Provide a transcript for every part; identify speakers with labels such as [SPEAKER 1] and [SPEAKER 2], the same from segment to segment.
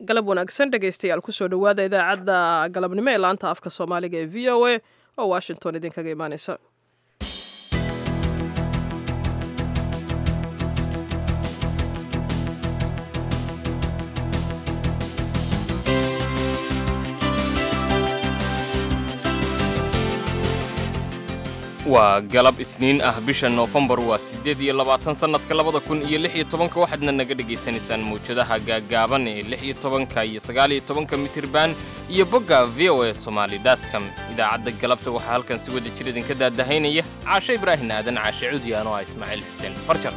[SPEAKER 1] galab wanaagsan dhegaystayaal kusoo dhowaada idaacadda galabnimo ee laanta afka soomaaliga ee v o a oo washington idinkaga imaaneysa
[SPEAKER 2] waa galab isniin ah bisha noofembar waa siddeed iyo labaatan sannadka labada kun iyo lix iyo tobanka waxaadna naga dhegaysanaysaan mawjadaha gaaggaaban ee lix iyo tobanka iyo sagaal iyo tobanka mitirban iyo bogga v o a somaali dotcom idaacadda galabta waxaa halkan si wada jir idinka daadahaynaya caashe ibraahin aadan caashe cudiyaan oo ah ismaaciil xuseen farjar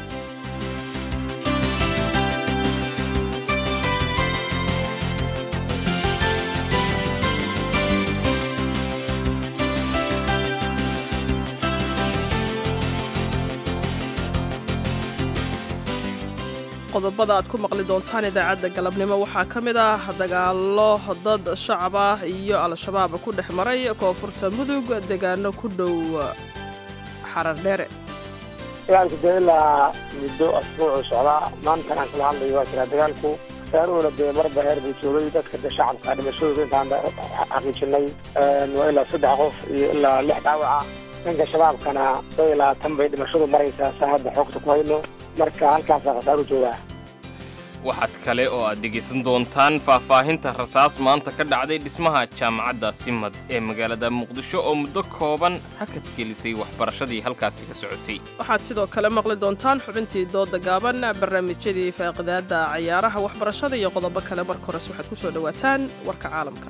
[SPEAKER 1] qodobada aad ku maqli doontaan idaacadda galabnimo waxaa ka mid ah dagaallo dad shacab ah iyo al-shabaab ku dhex maray koonfurta mudug deegaano ku dhow xarar dheere
[SPEAKER 3] dagaalku dee ilaa muddo asbuucu socdaa maantan aan kala hadlayo waa jiraa dagaalku saaruhuna dee marba heer buu joogay dadka de shacabka dhimashadooda intaan xaqiijinay waa ilaa saddex qof iyo ilaa lix dhaawaca dhanka shabaabkana dad ilaa tan bay dhimashadu maraysaa saa hadda xoogta ku hayno marka halkaasaa khasaaru joogaa
[SPEAKER 2] waxaad kale oo aad dhegaysan doontaan faahfaahinta rasaas maanta ka dhacday dhismaha jaamacadda simad ee magaalada muqdisho oo muddo kooban hakad gelisay waxbarashadii halkaasi ka socotay
[SPEAKER 1] waxaad sidoo kale maqli doontaan xubintii dooda gaaban barnaamijyadii faaqidaadda cayaaraha waxbarashada iyo qodobo kale marka hores waxaad ku soo dhowaataan warka caalamka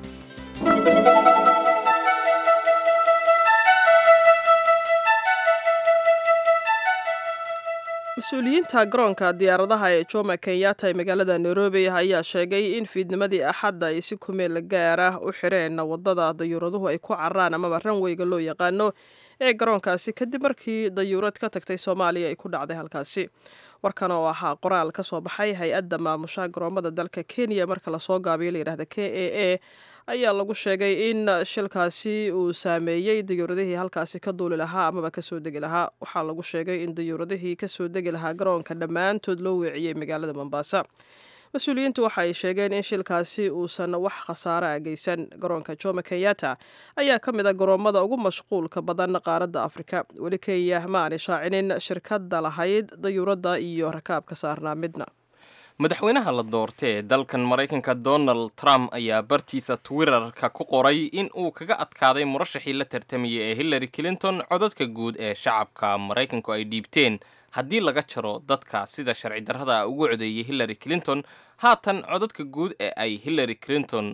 [SPEAKER 1] mas-uuliyiinta garoonka diyaaradaha ee joma kenyatta ee magaalada nairobi ayaa sheegay in fiidnimadii axadda ay si kumeel gaara u xireen waddada dayuuraduhu ay ku cararaan amaba ranweyga loo yaqaano ee garoonkaasi kadib markii dayuurad ka tagtay soomaaliya ay ku dhacday halkaasi warkan oo ahaa qoraal ka soo baxay hay-adda maamusha garoomada dalka kenya marka lasoo gaabiyo layidhahda k a a ayaa lagu sheegay in shilkaasi uu saameeyey dayuuradihii halkaasi ka duuli lahaa amaba kasoo degi lahaa waxaa lagu sheegay in dayuuradihii kasoo degi lahaa garoonka dhammaantood loo weeciyey magaalada mombasa mas-uuliyiintu waxa ay sheegeen in shilkaasi uusan wax khasaare a geysan garoonka joma kenyatta ayaa ka mid a garoommada ugu mashquulka badan qaaradda afrika weli kenya ma aanay shaacinin shirkadda lahayd dayuuradda iyo rakaabka saarnaa midna
[SPEAKER 2] madaxweynaha la doortay ee dalkan maraykanka donald trump ayaa bartiisa twitterka ku qoray in uu kaga adkaaday murashaxii la tartamayay ee hillary clinton codadka guud ee shacabka maraykanku ay dhiibteen haddii laga jaro dadka sida sharci darrada ugu codeeyay hillary clinton haatan codadka guud ee ay hillary clinton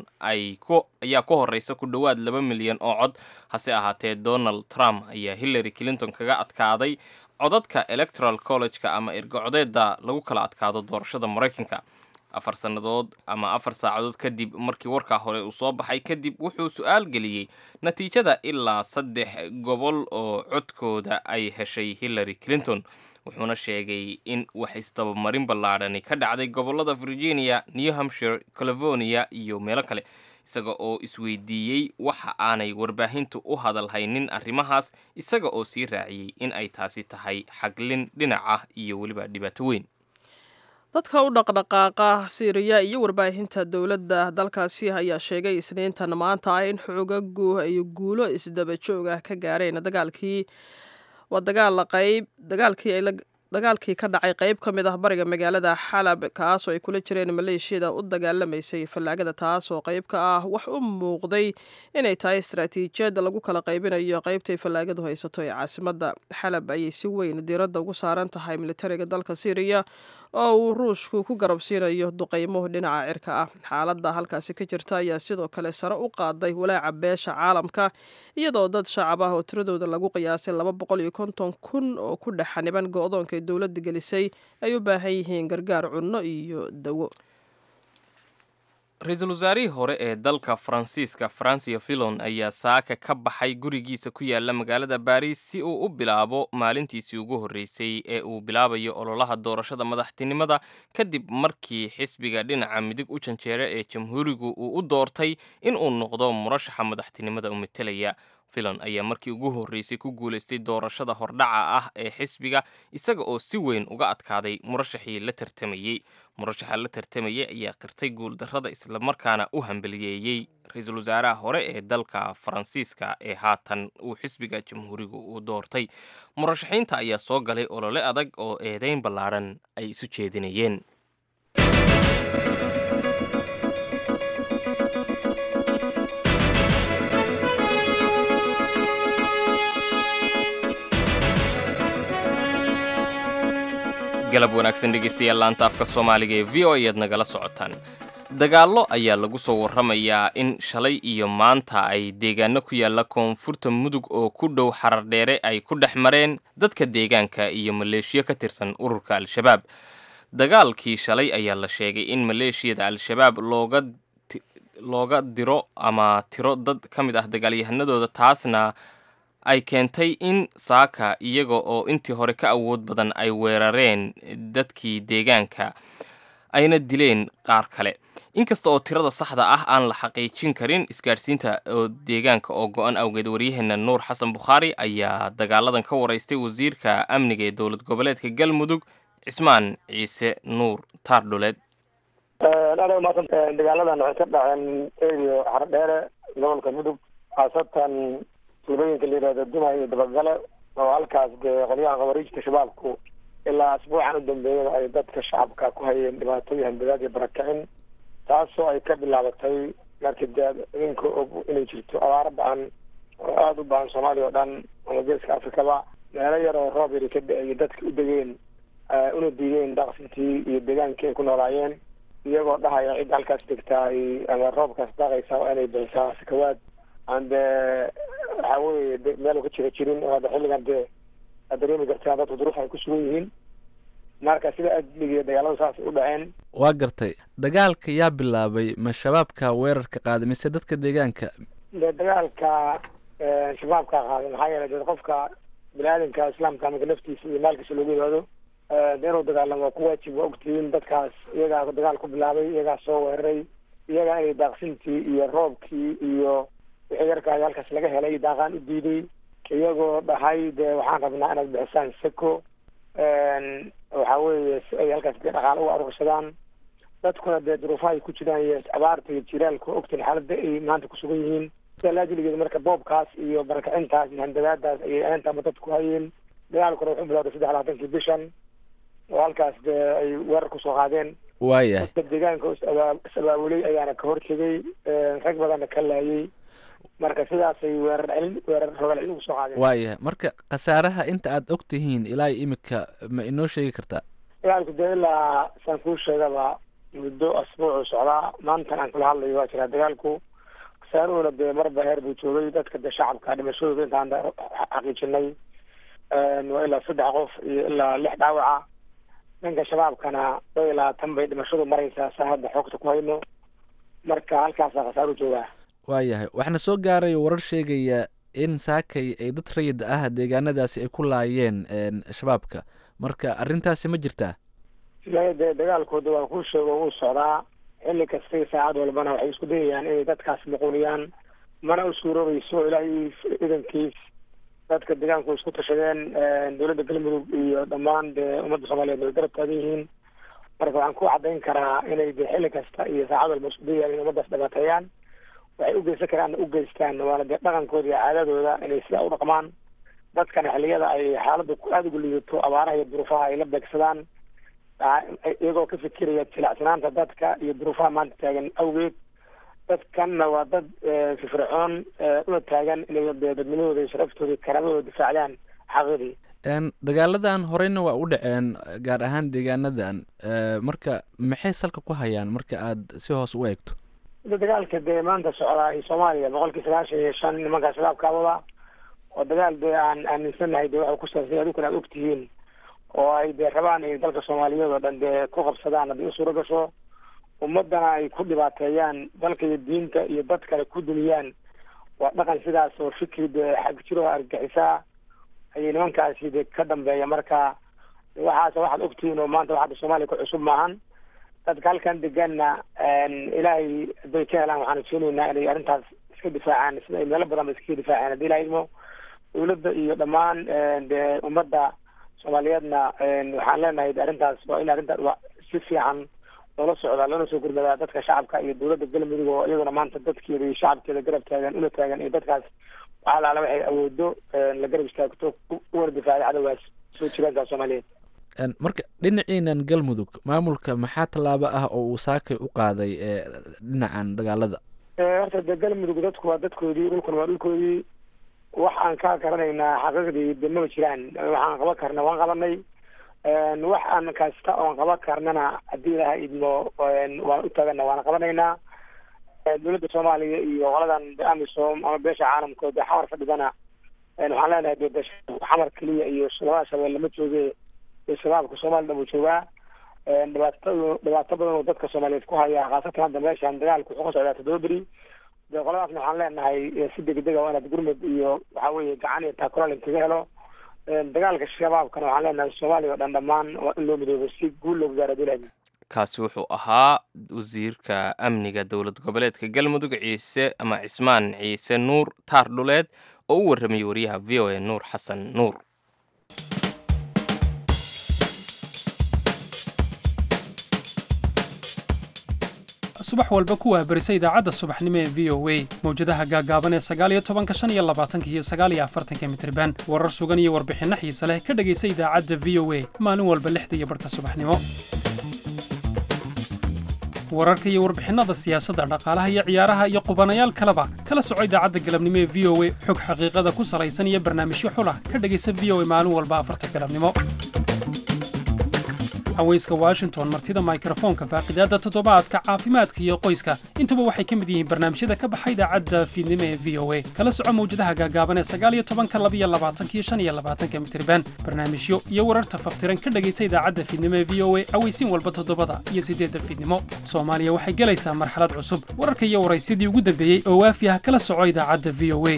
[SPEAKER 2] ayaa ku horeysa ku dhowaad laba milyan oo cod hase ahaatee donald trump ayaa hillary clinton kaga adkaaday codadka electoral college-ka ama ergocodeeda lagu kala adkaado doorashada maraykanka afar sannadood ama afar saacadood kadib markii warkaa hore uu soo baxay kadib wuxuu su-aal geliyey natiijada ilaa saddex gobol oo codkooda ay heshay hillary clinton wuxuuna sheegay in wax isdabamarin ballaadhani ka dhacday gobollada virginia new hampshire california iyo meelo kale isaga oo isweydiiyey waxa aanay warbaahintu u hadal haynin arrimahaas isaga oo sii raaciyey in ay taasi tahay xaglin dhinac ah iyo weliba dhibaato weyn
[SPEAKER 1] dadka u dhaqdhaqaaqa siiriya iyo warbaahinta dowladda dalkaasi ayaa sheegay isniintan maanta ah in xoogagu ay guulo isdaba joog ah ka gaareen dagaalkii waa dagaal qayb dagaalkii ay dagaalkii ka dhacay qayb ka mid ah bariga magaalada xalab kaasoo ay kula jireen maleeshiyada u dagaalamaysay fallaagada taas oo qayb ka ah wax u muuqday inay tahay istaraatiijiyad lagu kala qaybinayo qaybtay fallaagadu haysato ee caasimadda xalab ayay si weyn diiradda ugu saaran tahay militariga dalka syriya oo uu ruushku ku garabsiinayo duqaymo dhinaca cirka ah xaaladda halkaasi ka jirta ayaa sidoo kale sare u qaaday walaaca beesha caalamka iyadoo dad shacab ah oo tiradooda lagu qiyaasay laba boqol iyo konton kun oo ku dhex xaniban go-doonka ay dowladda gelisay ay u baahan yihiin gargaar cunno iyo dawo
[SPEAKER 2] ra-iisul wasaarihii hore ee dalka faransiiska francia fillon ayaa saaka ka baxay gurigiisa ku yaala magaalada baris si uu u bilaabo maalintiisii ugu horreysay ee uu bilaabayo ololaha doorashada madaxtinimada kadib markii xisbiga dhinaca midig u janjeera ee jamhuurigu uu u doortay in uu noqdo murashaxa madaxtinimada u metelaya filon ayaa markii ugu horreysay ku guulaystay doorashada hordhaca ah ee xisbiga isaga oo si weyn uga adkaaday murashaxii la tartamayey murashaxa la tartamayay ayaa qirtay guuldarrada islamarkaana u hambaliyeeyey ra-iisul wasaaraha hore ee dalka faransiiska ee haatan uu xisbiga jamhuuriga u doortay murashaxiinta ayaa soo galay olole adag oo eedeyn ballaadhan ay isu jeedinayeen galab wanaagsan dhegeystayaal laanta afka soomaaliga ee v o ayaad nagala socotaan dagaallo ayaa lagu soo warramayaa in shalay iyo maanta ay deegaano ku yaalla koonfurta mudug oo ku dhow xarar dheere ay ku dhex mareen dadka deegaanka iyo maleeshiyo ka tirsan ururka al-shabaab dagaalkii shalay ayaa la sheegay in maleeshiyada al-shabaab looga looga diro ama tiro dad ka mid ah dagaalyahanadooda taasna ay keentay in saaka iyaga oo intii hore ka awood badan ay weerareen dadkii deegaanka ayna dileen qaar kale inkasta oo tirada saxda ah aan la xaqiijin karin isgaadhsiinta oo deegaanka oo go-an awgeed waryaheena nuur xasan bukhaari ayaa dagaaladan ka waraystay wasiirka amniga ee dowlad goboleedka galmudug cismaan ciise nuur taardhuleed
[SPEAKER 3] aad umaasan dagaaladan waxay ka dhaceen erio xardheere gobolka mudug khaasatan tuulooyinka la yihahdo dumay iyo dabagale oo halkaas dee qolyaha khawariijta shabaabku ilaa asbuucan u dambeeyada ay dadka shacabka ku hayeen dhibaatooyin hanbadaad iyo barakicin taasoo ay ka bilaabatay markii dee idinka og inay jirto abaaro ba-an oo aada u baahan soomaaliya oo dhan ama geeska afrikaba meelo yar oo roob yari ka da-ay dadka u degeen una diideen daaqsintii iyo deegaankii ay ku noolaayeen iyagoo dhahaya cidda halkaas degtaa ay ama roobkaas daaqaysa waa inay bixisaa sakawaad aan dee waxa weye meel ka jira jirin oo hadda xilligan dee aad dareemi kartaa dadku duruuf ay ku sugan yihiin marka sida adligiiyo dagaaladu saasay u dhaceen
[SPEAKER 4] waa gartay dagaalka yaa bilaabay ma shabaabka weerarka qaaday mise dadka deegaanka
[SPEAKER 3] dee dagaalka shabaabka qaaday maxaa yeelay dee qofka bini-aadamka islaamka marka naftiisa iyo maalkiisa loogu yimaado de inuu dagaalamo waa ku waajib waa ogtihiin dadkaas iyagaa dagaal ku bilaabay iyagaa soo weeraray iyagaa inay daaqsintii iyo roobkii iyo wixii yarkaay halkaas laga helay daaqaan u diiday iyagoo dhahay dee waxaan rabnaa inaad bixisaan seko waxa weeye si ay halkaas dee dhaqaalo u aruursadaan dadkuna dee duruufaha ay ku jiraan iyo abaarta iyo jiraalka ogtin xaaladda ay maanta kusugan yihiin sida laajiligeeda marka boobkaas iyo barakacintaas iyo handadaadaas ayay aantama dadku hayeen dagaalkuna wuxuu bilowday saddex labaatankii bishan oo halkaas dee ay weerar kusoo qaadeen
[SPEAKER 4] waayahay
[SPEAKER 3] dadka deegaanka is abaabulay ayaana ka hortegay rag badanna ka laayay marka sidaasay weerar celin weerar rogal celin ugu soo qaadeen
[SPEAKER 4] waayahay marka khasaaraha inta aad og tihiin ilaa imika ma inoo sheegi kartaa
[SPEAKER 3] dagaalku dee ilaa saan kuu sheegaba muddo asbuucu socdaa maantan aan kula hadlayo waa jiraa dagaalku khasaaruhuna dee marba heer buu joogay dadka dee shacabka dhimashadooda intaan xaqiijinay waa ilaa saddex qof iyo ilaa lix dhaawaca dhanka shabaabkana dhow iyo labaatan bay dhimashadu maraysaa saa hadda xoogta ku hayno marka halkaasaa khasaaru joogaa
[SPEAKER 4] waayahay waxaana soo gaaray warar sheegaya in saakay ay dad rayid ah deegaanadaasi ay ku laayeen shabaabka marka arrintaasi ma jirtaa
[SPEAKER 3] ilaa dee dagaalkooda waa kuu sheego wuu socdaa xilli kastay saacad walbana waxay isku dayayaan inay dadkaas muquuniyaan mana u suuroobayso ilaahay idankiis dadka deegaanku isku tashadeen dowladda galmudug iyo dhammaan dee ummadda soomaaliyeed way garab taagan yihiin marka waxaan ku caddayn karaa inay dee xilli kasta iyo saacad walba isku dayayaan in ummaddaas dhibaateeyaan waxay u geysan karaanna u geystaan waana dee dhaqankooda iyo caadadooda inay sidaa u dhaqmaan dadkana xilliyada ay xaaladda aada ugu liidato abaaraha iyo duruufaha ay la beegsadaan iyagoo ka fikiraya jilacsanaanta dadka iyo duruufaha maanta taagan awgeed dadkanna waa dad firfircoon una taagan inay dee dadnimadooda iyo sharaftooda iyo karaamadooda difaacdaan xaqidii
[SPEAKER 4] dagaaladan horeyna waa u dhaceen gaar ahaan deegaanadan marka maxay salka ku hayaan marka aad si hoos u eegto
[SPEAKER 3] dagaalka dee maanta socdaa iyo soomaaliya boqolkii sagaashan iyo shan nimankaa shabaabkaabada oo dagaal dee aan aaminsanahay dee waxay kusaabsan adukana aad ogtihiin oo ay dee rabaan ay dalka soomaaliyeed oo dhan dee ku qabsadaan haddii u suuro gasho ummadana ay ku dhibaateeyaan dalka iyo diinta iyo dad kale ku duniyaan waa dhaqan sidaas oo fikri dee xag jiro argagixisaa ayay nimankaasi dee ka dambeeya marka waxaas waxaad ogtihiin oo maanta waxaada soomaaliya ku cusub maahan dadka halkan deganna ilaahay hadday ka helaan waxaan rajeynaynaa inay arrintaas iska difaacaan sida ay meelo badan ba iskaga difaaceen haddii la idmo dawladda iyo dhammaan dee ummadda soomaaliyeedna waxaan leenahay arrintaas waa in arrinta si fiican loola socdaa loona soo gurmadaa dadka shacabka iyo dawladda galmudug oo iyaduna maanta dadkeeda iyo shacabkeeda garab taagan una taagan iyo dadkaas wax alaala waxay awoodo la garab istaagto uwana difaacda cadowgaas soo jiraanka soomaaliyeed
[SPEAKER 4] marka dhinaciinan galmudug maamulka maxaa tallaabo ah oo uu saakay u qaaday dhinacan dagaalada
[SPEAKER 3] horta de galmudug dadku waa dadkoodii dhulkuna waa dhulkoodii wax aan ka garanaynaa xaqiiqdii de maba jiraan waxaan qaban karna waan qabanay wax aan kasta oon qaban karnana haddii ilaha idmo waan u taagana waana qabanaynaa dawladda soomaaliya iyo qoladan de amisom ama beesha caalamkood de xamar fadhidana waxaan leenahay de de xamar keliya iyo labada shabeelle ma jooge de shabaabka soomaliya dhan uu joogaa dhibaato dhibaato badan oo dadka soomaaliyeed ku haya khaasatan hadda meeshan dagaalku wuxuu ka socdaa toddoba beri de qoladaasna waxaan leenahay si degdega waa inaad gurmud iyo waxa weeye gacan iyo taakural inkaga helo dagaalka shabaabkana waxaan leenahay soomaaliya oo dhan dhammaan waa in loo midoobo si guul loogu gaaro dulaami
[SPEAKER 2] kaasi wuxuu ahaa wasiirka amniga dowlad goboleedka galmudug ciise ama cismaan ciise nuur taar dhuleed oo u warramayay wariyaha v o a nuur xasan nuur
[SPEAKER 5] subax walba ku waabarisa idaacadda subaxnimo ee v o a mawjadaha gaagaaban ee sagaaliyo tobanka shan iyo labaatanka iyo sagaaliyo afartanka mitriban warar sugan iyo warbixinno xiise leh ka dhegaysa idaacadda v o a maalin walba lixda iyo barhka subaxnimo wararka iyo warbixinnada siyaasadda dhaqaalaha iyo ciyaaraha iyo qubanayaal kaleba kala soco idaacadda galabnimo ee v o a xog xaqiiqada ku salaysan iyo barnaamijyo xulah ka dhegaysa v o a maalin walba afarta galabnimo haweyska washington martida mikrofoonka faaqidaadda toddobaadka caafimaadka iyo qoyska intuba waxay ka mid yihiin barnaamijyada ka baxa idaacadda fiidnimo ee v o a kala soco mawjadaha gaagaaban ee sagaaliyo tobanka labiyo labaatankiyo shan iyo labaatanka mitriban barnaamijyo iyo wararta faftiran ka dhegaysa idaacadda fiidnimo ee v o a aweysiin walba toddobada iyo siddeedda fiidnimo soomaaliya waxay gelaysaa marxalad cusub wararka iyo waraysyadii ugu dambeeyey oo waafi ah kala soco idaacadda v o a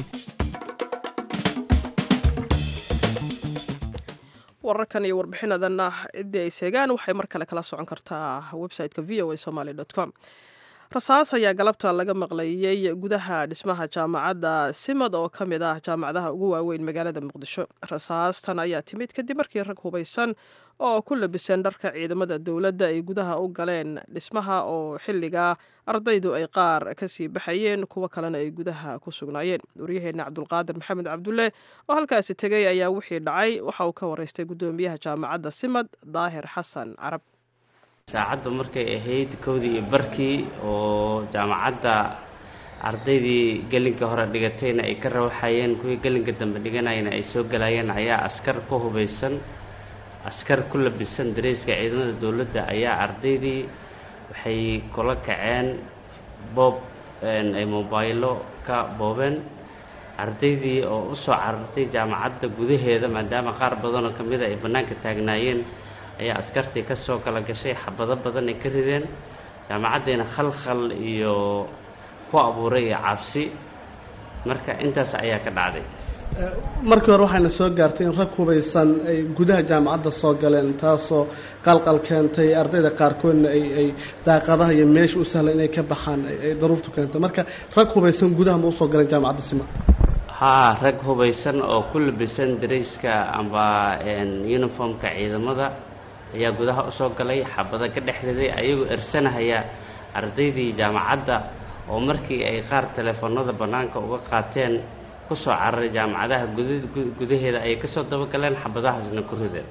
[SPEAKER 1] wararkan iyo warbixinadanna ciddii ay seegaan waxay mar kale kala socon kartaa website-ka v o a somaly com rasaas ayaa galabta laga maqlayey gudaha dhismaha jaamacadda simad oo ka mid ah jaamacadaha ugu waaweyn magaalada muqdisho rasaastan ayaa timid kadib markii rag hubaysan oo ku labisan dharka ciidamada dowladda ay gudaha u galeen dhismaha oo xilligaa ardaydu ay qaar kasii baxayeen kuwo kalena ay gudaha ku sugnaayeen waryaheena cabdulqaadir maxamed cabdulle oo halkaasi tegay ayaa wixii dhacay waxa uu ka waraystay guddoomiyaha jaamacadda simad daahir xasan carab
[SPEAKER 6] saacaddu markay ahayd kowdii iyo barkii oo jaamacadda ardaydii gelinka hore dhigatayna ay ka rawaxayeen kuwii gelinka dambe dhiganayana ay soo galayeen ayaa askar ku hubaysan askar ku labisan dareyska ciidamada dowladda ayaa ardaydii waxay kula kaceen boob ay mobaylo ka boobeen ardaydii oo u soo carartay jaamacadda gudaheeda maadaama qaar badanoo ka mida ay bannaanka taagnaayeen ayaa askartii ka soo kala gashay xabado badan ay ka rideen jaamacaddiina khalkhal iyo ku abuuray cabsi marka intaas ayaa ka dhacday
[SPEAKER 7] markii hore waxayna soo gaartay in rag hubaysan ay gudaha jaamacadda soo galeen taasoo qalqal keentay ardayda qaarkoodna ay ay daaqadaha iyo meesha u sahlan inay ka baxaan ay daruurtu keentay marka rag hubaysan gudaha ma usoo galeen jaamacadda sima
[SPEAKER 6] haa rag hubaysan oo ku labisan darayska amba uniformka ciidamada ayaa gudaha usoo galay xabada ka dhex riday ayagoo ersanahaya ardaydii jaamacadda oo markii ay qaar teleefoonada bannaanka uga qaateen kusoo cararay jaamacadaha gudaheeda ayay kasoo dabagaleen xabadahaasna ku rideen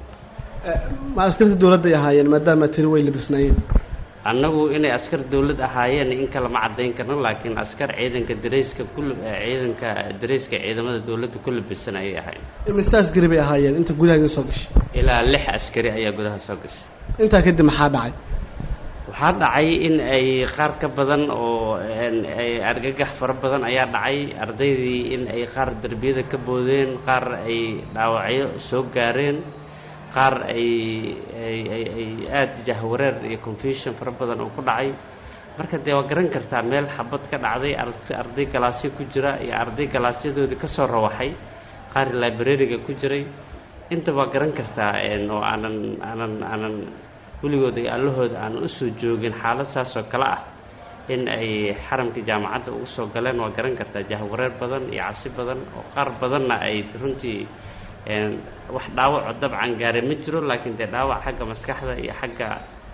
[SPEAKER 7] ma askarta dowladday ahaayeen maadaama tiri way labisnaayeen
[SPEAKER 6] annagu inay askar dowlad ahaayeen in kale ma caddayn karno laakiin askar ciidanka darayska ku ciidanka darayska ciidamada dowladda ku labisan ayay ahayn
[SPEAKER 7] imise askari bay ahaayeen inta gudaha idin soo gashay
[SPEAKER 6] ilaa lix askari ayaa gudaha soo gashay
[SPEAKER 7] intaa kadib maxaa dhacay
[SPEAKER 6] waxaa dhacay in ay qaar ka badan oo ay argagax fara badan ayaa dhacay ardaydii in ay qaar derbiyada ka boodeen qaar ay dhaawacyo soo gaareen qaar ay ay ay aada jahwareer iyo confusion fara badan oo ku dhacay marka dee waa garan kartaa meel xabad ka dhacday arday galaasyo ku jira iyo arday galaasyadoodii ka soo rawaxay qaar librariga ku jiray inta waa garan kartaa oo aanan aanan aanan weligood iyo allahooda aan u soo joogin xaalad saas oo kale ah in ay xaramkii jaamacadda ugu soo galeen waa garan kartaa jahwareer badan iyo cabsi badan oo qaar badanna ay runtii wax dhaawaco dabcan gaare ma jiro laakiin dee dhaawac xagga maskaxda iyo xagga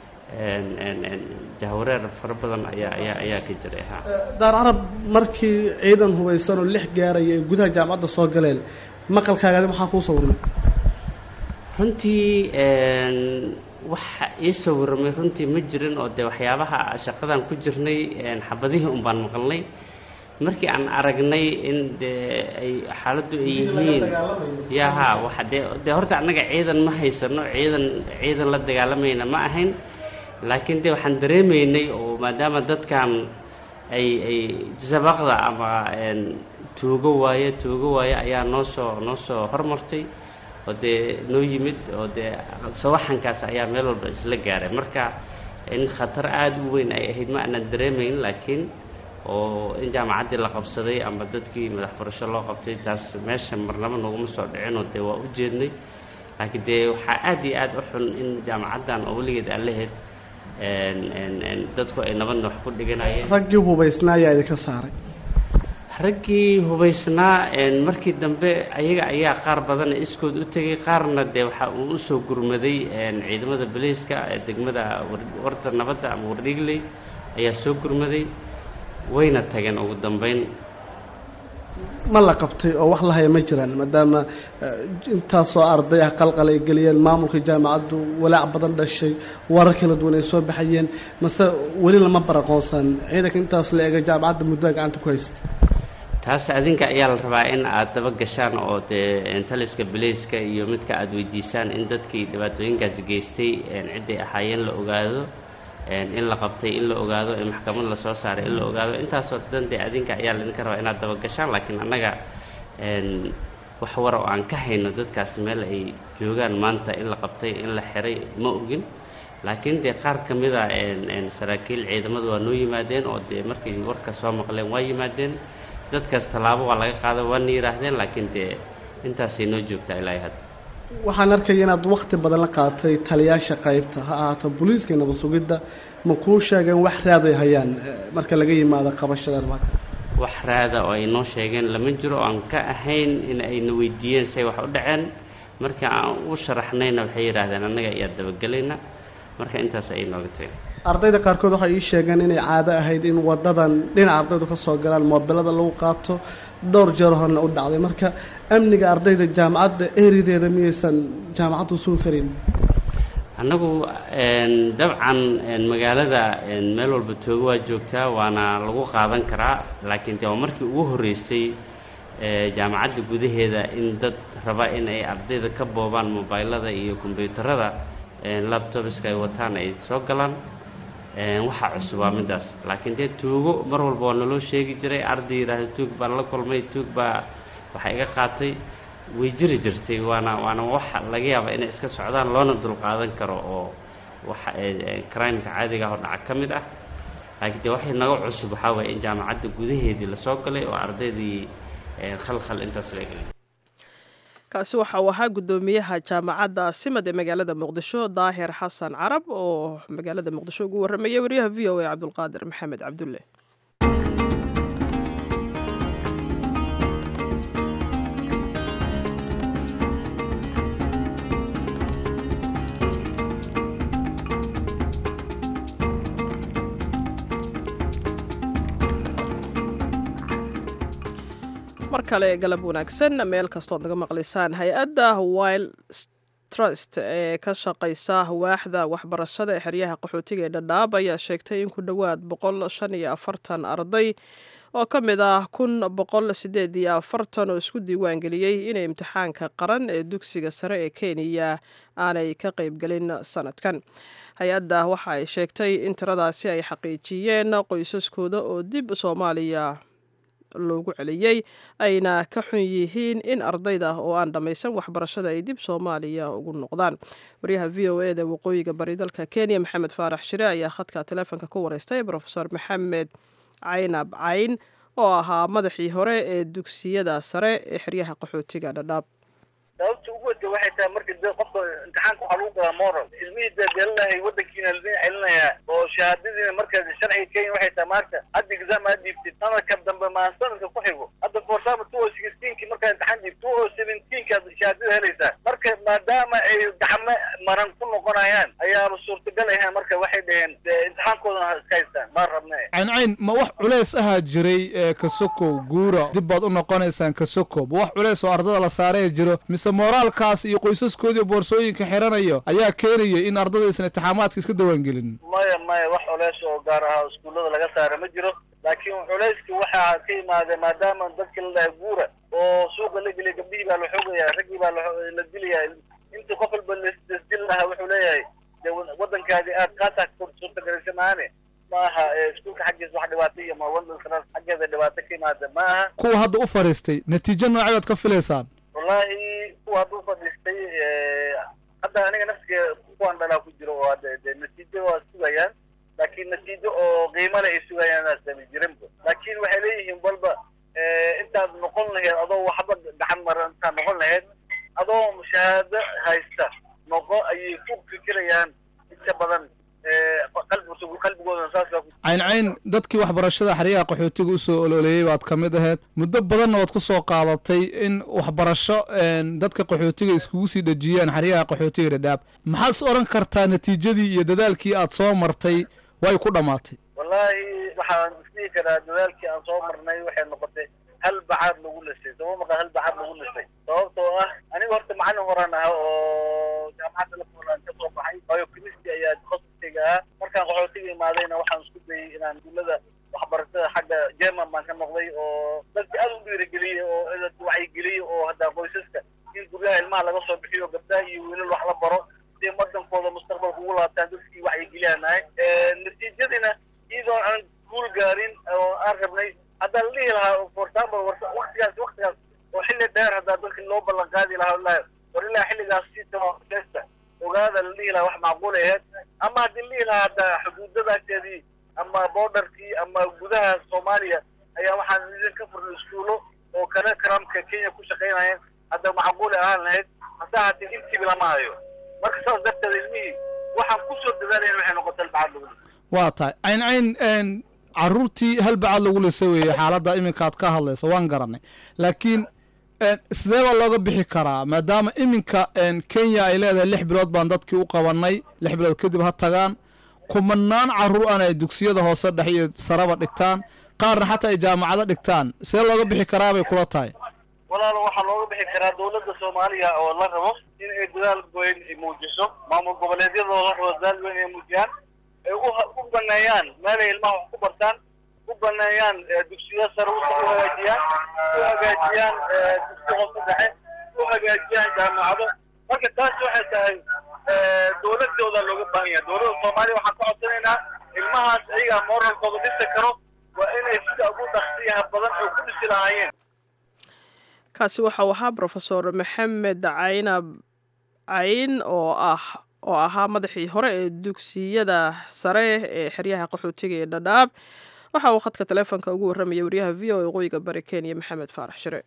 [SPEAKER 6] jahwareer fara badan ayaa ayaa ayaa ka jiray ha
[SPEAKER 7] daar carab markii ciidan hubaysan oo lix gaaraya ay gudaha jaamacadda soo galeen maqalkaagadi maxaa kuu sawirmay
[SPEAKER 6] runtii waxa ii sawirmay runtii ma jirin oo dee waxyaabaha shaqadan ku jirnay xabadihii un baan maqalnay markii aan aragnay in dee ay xaaladdu ay yihiin ya ha waxa dee dee horta annaga ciidan ma haysano ciidan ciidan la dagaalamayna ma ahayn laakiin dee waxaan dareemaynay oo maadaama dadkan ay ay sabaqda ama tuugo waaye tuugo waaye ayaa noo soo noo soo hormartay oo dee noo yimid oo dee sawaxankaas ayaa meel walba isla gaaray marka in khatar aada u weyn ay ahayd ma aanan dareemayn laakiin oo in jaamacaddii la qabsaday ama dadkii madax furasho loo qabtay taas meesha marnaba naguma soo dhicinoo dee waa u jeednay laakiin dee waxaa aad iyo aad u xun in jaamacaddan oo weligeed aan lahayd dadku ay nabadna wax ku dhiganayeen
[SPEAKER 7] raggii hubaysnaa ayaa idinka saaray
[SPEAKER 6] raggii hubaysnaa markii dambe ayaga ayaa qaar badan iskood u tegay qaarna dee waxa uu usoo gurmaday ciidamada boliiska ee degmada warda nabadda ama wardhigley ayaa soo gurmaday wayna tageen ugu dambeyn
[SPEAKER 7] ma la qabtay oo wax lahaya ma jiraan maadaama intaasoo arday ah qalqal ay geliyeen maamulka jaamacaddu walaac badan dhashay warar kala duwan ay soo baxayeen mase weli lama baraqoonsan ciidanka intaas la eega jaamacadda muddada gacanta ku haysta
[SPEAKER 6] taas adinka ayaa la rabaa in aad daba gashaan oo dee taliska baleyska iyo midka aada weydiisaan in dadkii dhibaatooyinkaasi geystay cidday ahaayeen la ogaado in la qabtay in la ogaado in maxkamad lasoo saaray in la ogaado intaasoo dhan dee adinka ayaa laidinka rabaa inaad daba gashaan laakiin annaga wax wara oo aan ka hayno dadkaas meel ay joogaan maanta in la qabtay in la xiray ma ogin laakiin dee qaar ka mida saraakiil ciidamadu waa noo yimaadeen oo dee markay warka soo maqleen waa yimaadeen dadkaas tallaabo waa laga qaada waana yidhaahdeen laakiin dee intaasay noo joogtaa ilaahay hadda
[SPEAKER 7] waxaan arkaya inaad wakti badan la qaatay taliyaasha qaybta ha ahaato booliiska nabad sugidda ma kuu sheegeen wax raaday hayaan marka laga yimaado qabashada armaaka
[SPEAKER 6] wax raada oo ay noo sheegeen lama jiro oo aan ka ahayn in ayna weydiiyeen say wax u dhaceen marka aan u sharaxnayna waxay yidhaahdeen annaga ayaa dabagelayna marka intaas ayay nooga tageen
[SPEAKER 7] ardayda qaarkood waxay ii sheegeen inay caado ahayd in wadadan dhinaca ardaydu ka soo galaan moobilada lagu qaato dhowr jeer horna u dhacday marka amniga ardayda jaamacadda erideeda miyaysan jaamacaddu sugi karin
[SPEAKER 6] annagu dabcan magaalada meel walba toogo waa joogtaa waana lagu qaadan karaa laakiin dee waa markii ugu horreysay jaamacadda gudaheeda in dad raba in ay ardayda ka boobaan mobaylada iyo kombyuutarada labtobiska ay wataan ay soo galaan waxaa cusub waa middaas laakiin dee tuugo mar walba waa naloo sheegi jiray arday yidhaahda tuug baan la kulmay tuug baa waxa iga qaatay way jiri jirtay waana waana waxa laga yaaba inay iska socdaan loona dulqaadan karo oo waxa crimeka caadiga ah oo dhaca ka mid ah laakiin dee waxay naga cusub waxaa waye in jaamacadda gudaheedii lasoo galay oo ardaydii khalkhal intaas la gelay
[SPEAKER 1] kaasi waxa uu ahaa guddoomiyaha jaamacadda simad ee magaalada muqdisho daahir xasan carab oo magaalada muqdisho ugu warramaya wariyaha v o a cabdulqaadir maxamed cabdulle mar kale galab wanaagsan meel kastood naga maqlaysaan hay-adda wild trust ee ka shaqaysa waaxda waxbarashada ee xeryaha qaxootiga ee dhadhaab ayaa sheegtay in ku dhowaad boqol shan iyo afartan arday oo ka mid ah kun boqol sideed iyo afartan oo isku diiwaan geliyey inay imtixaanka qaran ee dugsiga sare ee kenya aanay ka qaybgelin sanadkan hay-adda waxa ay sheegtay in tiradaasi ay xaqiijiyeen qoysaskooda oo dib soomaaliya loogu celiyey ayna ka xun yihiin in ardayda oo aan dhammaysan waxbarashada ay dib soomaaliya ugu noqdaan waryaha v o eda waqooyiga bari dalka kenya maxamed faarax shire ayaa khadka taleefonka ku wareystay rofeor maxamed caynab cayn oo ahaa madaxii hore ee dugsiyada sare ee xeryaha qaxootiga dhadhaab
[SPEAKER 8] sababta ugu wata waxay tahay marka de qofka imtixaanka waxaa lagu galaa moral ilmihii dee deelinahay wadankiina ladin celinayaa oo shahaadadiina marka sharciga kenya waxay tahay maanta hadda exam aad dhiibtid sanadka dambe maa sanadka ku xigo hadda for example two o sixteenki markaa imtixaan dhiib two o seventeenki aad shahaadada helaysaa marka maadaama ay gacmo maran ku noqonayaan ayaaba suurtagal ahayn marka waxay dhaheen dee imtixaankoodana ha iska haystaan ma rabne
[SPEAKER 9] cayncayn ma wax culays ahaa jiray ee kasokow guura dib baad u noqonaysaan kasokow ma wax culays oo ardada la saaraya jiro mise mooraalkaas iyo qoysaskoodii boorsooyinka xiranayo ayaa keenaya in ardada aysan intixaamaadka iska dawaangelin
[SPEAKER 8] maya maya wax culeys oo gaar ah oo iskuullada laga saara ma jiro laakiin culeyski waxaa ka yimaada maadaama dadka la dhahay guura oo suuqa la geliya gabdhihii baa la xoogaya raggii baa la- la dilaya inta qof walba lasdil lahaa wuxuu leeyahay de wadankaadi aad kaasaa suurtagelisay maane ma aha ee iskuulka xaggiisa wax dhibaato iyo ma wadanka xaggeeda dhibaato ka yimaada ma aha
[SPEAKER 9] kuwa hadda u fadhiistay natiijo nooceed ka filaysaan
[SPEAKER 8] wallahi kuwa hadduu fadhiistay hadda aniga nafsiga kuwaan dhalaa ku jiro oo hadda de natiijo waa sugayaan laakiin natiijo oo qiimo leh ay sugayaan aasami jirinba laakiin waxay leeyihiin balba intaad noqon laheyd adoo waxba gacan maran intaad noqon laheyd adoo shahaado haysta noqo ayay ku fikirayaan inta badan qalbi qalbigooda saasa ku
[SPEAKER 9] cayncayn dadkii waxbarashada xeryaha qaxootiga usoo ololeeyey baad ka mid ahayd muddo badanna waad ku soo qaadatay in waxbarasho een, dadka qaxootiga iskugu sii dhejiyaan xeryaha qaxootiga dhadhaab maxaad is odhan kartaa natiijadii iyo dadaalkii aad soo martay way ku dhammaatay
[SPEAKER 8] wallahi waxaan isdhihi karaa dadaalkii aan soo marnay waxay noqotay hal bacaad lagu lisay sababa maqan hal bacaad lagu lisay sababtoo ah aniga horta macallin horaan aha oo jaamacadda lafulaan ka soo baxay waayo chemistry ayaa takhasuskayga ah markaan qaxootiga imaadayna waxaan isku dayay inaan duulada waxbarashada xagga german baan ka noqday oo dadka aad u dhiirigeliyey oo wacyigeliyey oo hadda qoysaska in guryaha ilmaha laga soo bixiyo gabdhaha iyo wiilal wax la baro si wadankooda mustaqbalka ugu laabtaan dadkii wacyigeliyanahay natiijadiina iyadoo aan guul gaarin oo aan rabnay haddaa la dhihi lahaa for example waktigaas waktigaas oo xilli dheer haddaa dadki loo ballan qaadi lahaa wallahi war ilaa xilligaas si testa ogaada la dhihi lahaa wax macquul aheyd ama haddii la dhihi lahaa hadda xuduudadaasheedii ama borderkii ama gudaha soomaaliya ayaa waxaan idin ka furnay iskuulo oo kale karamka kenya ku shaqaynayeen hadda macquule ahaan lahayd hase haatee intiiba lama hayo marka saas darteed ilmihii waxaan kusoo dadaalayn waxay noqotay albacad lagu
[SPEAKER 9] waa tahay cayncayn een, caruurtii hal bacaad lagu lisay weeye xaaladda iminka aad ka hadlaysa waan garanay laakiin een, sidee baa looga bixi karaa maadaama iminka een, kenya ay leedahay lix bilood baan dadkii u qabanay lix bilood kadib ha tagaan kumanaan caruur ana ay dugsiyada hoose dhex iyo saraba dhigtaan qaarna xataa ay jaamacado dhigtaan sidee looga bixi karaa bay kula tahay
[SPEAKER 8] walaalo waxaa looga bixi karaa dawladda soomaaliya oo la rabo in ay dadaal weyn ay muujiso maamul goboleedyada oo la rabo dadaal weyn ay muujiyaan ay u u baneeyaan meelay ilmaha wax ku bartaan u baneeyaan dugsiyo sare u hagaajiyaan u hagaajiyaan dugsi hoose dhexe u hagaajiyaan jaamacado marka taas waxay tahay dawladooda looga baahan yahay dawladda soomaaliya waxaan ka codsanaynaa ilmahaas ayagaa moralkooda dhisi karo waa inay sida ugu dhaqsiyaha badan oo ku dhisi lahaayeen
[SPEAKER 1] kaasi waxau ahaa brofesor maxamed caynab cayn oo ah oo ahaa madaxii hore ee dugsiyada sare ee xeryaha qaxootiga ee dhadhaab waxa uu khadka taleefonka ugu warramayay wariyaha v o e qoyiga bari kenya maxamed faarax shire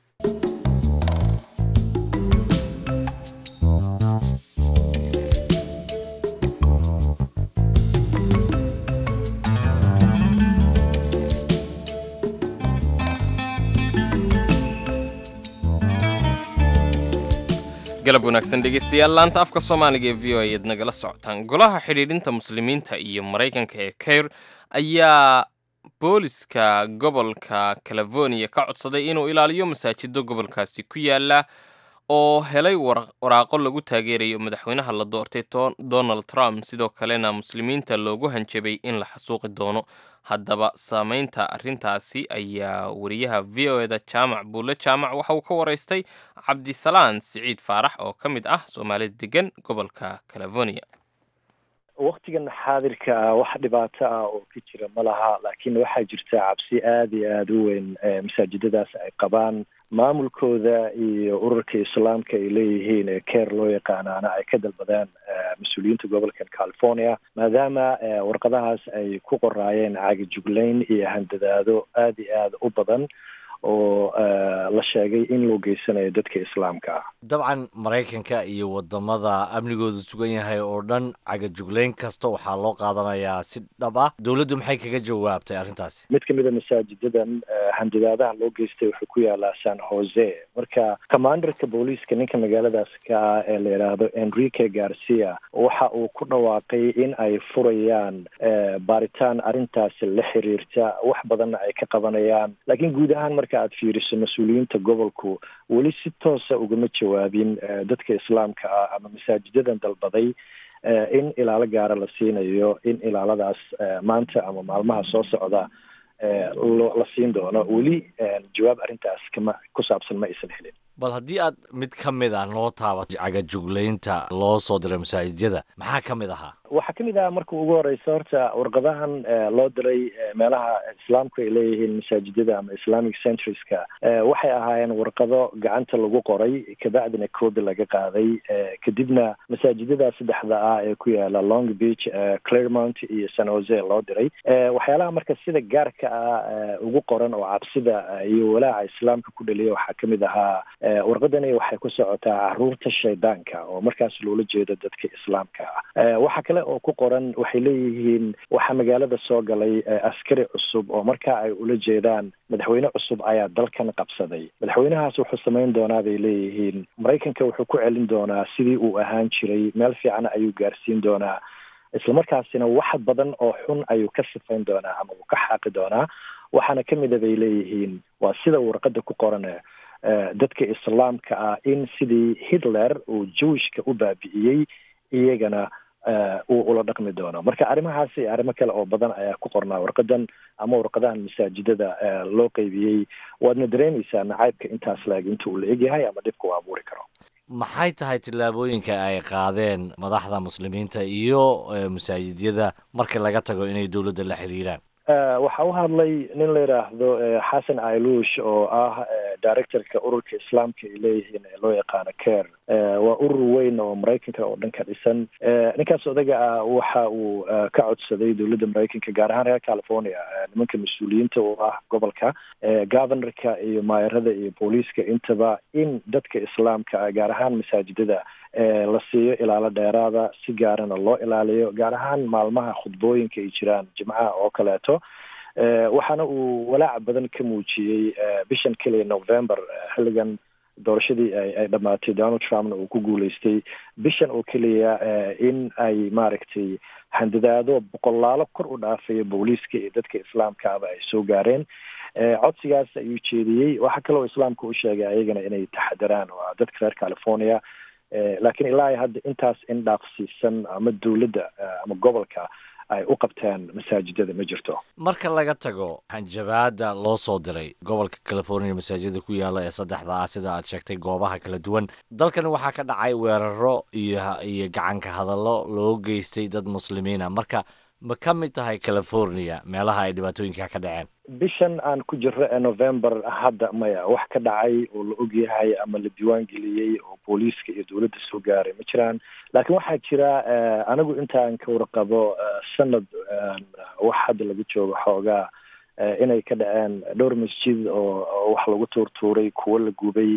[SPEAKER 2] galab wanaagsan dhegeystayaal laanta afka soomaaliga ee v o ayaad nagala socotaan golaha xidhiidhinta muslimiinta iyo maraykanka ee kair ayaa booliska gobolka california ka codsaday inuu ilaaliyo masaajido gobolkaasi ku yaala oo helay waraaqo lagu taageerayo madaxweynaha la doortay donald trump sidoo kalena muslimiinta loogu hanjabay in la xasuuqi doono haddaba saameynta arrintaasi ayaa wariyaha v o eda jaamac buulle jaamac waxa uu ka waraystay cabdisalaan siciid faarax oo ka mid ah soomaalida degan gobolka california
[SPEAKER 10] waktigan xaadirka ah wax dhibaato ah oo ka jira ma laha laakiin waxaa jirta cabsi aada iyo aada u weyn masaajidadaas ay qabaan maamulkooda iyo ururka islaamka ay leeyihiin ee keer loo yaqaanaana ay ka dalbadeen mas-uuliyiinta gobolkan california maadaama warqadahaas ay ku qoraayeen caagijuglayn iyo handadaado aada iyo aada u badan oo la sheegay in loo geysanayo dadka islaamka ah
[SPEAKER 11] dabcan maraykanka iyo wadamada amnigoodu sugan yahay oo dhan cagajugleyn kasta waxaa loo qaadanayaa si dhab ah dowladdu maxay kaga jawaabtay arrintaasi
[SPEAKER 10] mid ka mid a masaajidadan handadaadaha loo geystay wuxuu ku yaalaa san jose marka commanderka booliiska ninka magaaladaas ka ah ee la yidhaahdo enrique garcia waxa uu ku dhawaaqay in ay furayaan baaritaan arrintaasi la xiriirta wax badanna ay ka qabanayaan laakiin guud ahaan marka aad fiiriso mas-uuliyiinta gobolku weli si toosa ugama jawaabin dadka islaamka ah ama masaajidadan dalbaday in ilaalo gaara la siinayo in ilaaladaas maanta ama maalmaha soo socda la siin doono weli jawaab arrintaas kama ku saabsan ma aysan helin
[SPEAKER 11] bal haddii aad mid ka mid ah noo taabato cagajuglaynta loo soo diray masaajijyada maxaa ka mid ahaa
[SPEAKER 10] waxaa kamid ah marka ugu horeysa horta warqadahan loo diray meelaha islaamku ay leeyihiin masaajidada ama islamic centriska waxay ahaayeen warqado gacanta lagu qoray kabacdina coobi laga qaaday kadibna masaajidada saddexda ah ee ku yaala long beach claremont iyo san jose loo diray waxyaalaha marka sida gaarka ah ugu qoran oo cabsida iyo walaaca islaamka ku dhaliya waxaa kamid ahaa warqadani waxay ku socotaa caruurta shaydaanka oo markaas loola jeedo dadka islaamka ah waxaa kale oo ku qoran waxay leeyihiin waxaa magaalada soo galay askari cusub oo markaa ay ula jeedaan madaxweyne cusub ayaa dalkan qabsaday madaxweynahaas wuxuu samayn doonaa bay leeyihiin maraykanka wuxuu ku celin doonaa sidii uu ahaan jiray meel fiican ayuu gaarsiin doonaa islamarkaasina wax badan oo xun ayuu ka sifayn doonaa ama uu ka xaaqi doonaa waxaana kamid a bay leeyihiin waa sida warqada ku qoran dadka islaamka ah in sidii hitler uu jewishka u baabi'iyey iyagana uu ula dhaqmi doono marka arrimahaasi arrimo kale oo badan ayaa ku qornaa warqadan ama warqadahan masaajidada loo qeybiyey waadna dareemaysaa nacaybka intaas laeg inta uu la egyahay ama dhibka uu abuuri karo
[SPEAKER 11] maxay tahay tillaabooyinka ay qaadeen madaxda muslimiinta iyo masaajidyada marka laga tago inay dowladda la xiriiraan
[SPEAKER 10] waxaa u hadlay nin la yidhaahdo xasan ailush oo ah directorka ururka islaamka ay leeyihiin ee loo yaqaano care waa urur weyn oo maraykanka oo dhan ka dhisan ninkaas odaga ah waxa uu ka codsaday dowladda maraykanka gaar ahaan reer california nimanka mas-uuliyiinta oo ah gobolka governorka iyo maayarada iyo booliiska intaba in dadka islaamka gaar ahaan masaajidada la siiyo ilaalo dheeraada si gaarana loo ilaaliyo gaar ahaan maalmaha khudbooyinka ay jiraan jimcaha oo kaleeto waxaana uu walaac badan ka muujiyey bishan keliya november xilligan doorashadii ay dhammaatay donald trumpna uu ku guuleystay bishan oo keliya in ay maaragtay handadaado boqolaalo kor u dhaafaya booliiska iyo dadka islaamka aba ay soo gaareen codsigaas ayuu jeediyey waxaa kaloo islaamka u sheegay ayagana inay taxadaraan waa dadka reer california laakiin ilaa hadda intaas in dhaaqsiisan ama dowladda ama gobolka ay u qabteen masaajidada ma jirto
[SPEAKER 11] marka laga tago hanjabaada loo soo diray gobolka california masaajida ku yaala ee saddexda ah sida aad sheegtay goobaha kala duwan dalkan waxaa ka dhacay weeraro iyo iyo gacanka hadallo loo geystay dad muslimiina marka ma ka mid tahay california meelaha ay dhibaatooyinka ka dhaceen
[SPEAKER 10] bishan aan ku jirro ee november hadda maya wax ka dhacay oo la ogyahay ama la diiwaan geliyey oo booliiska iyo dowladda soo gaaray ma jiraan laakiin waxaa jira anigu intaan ka warqabo sanad wax hadda laga joogo xoogaa inay ka dhaceen dhowr masjid oo wax lagu tuurtuuray kuwo la gubay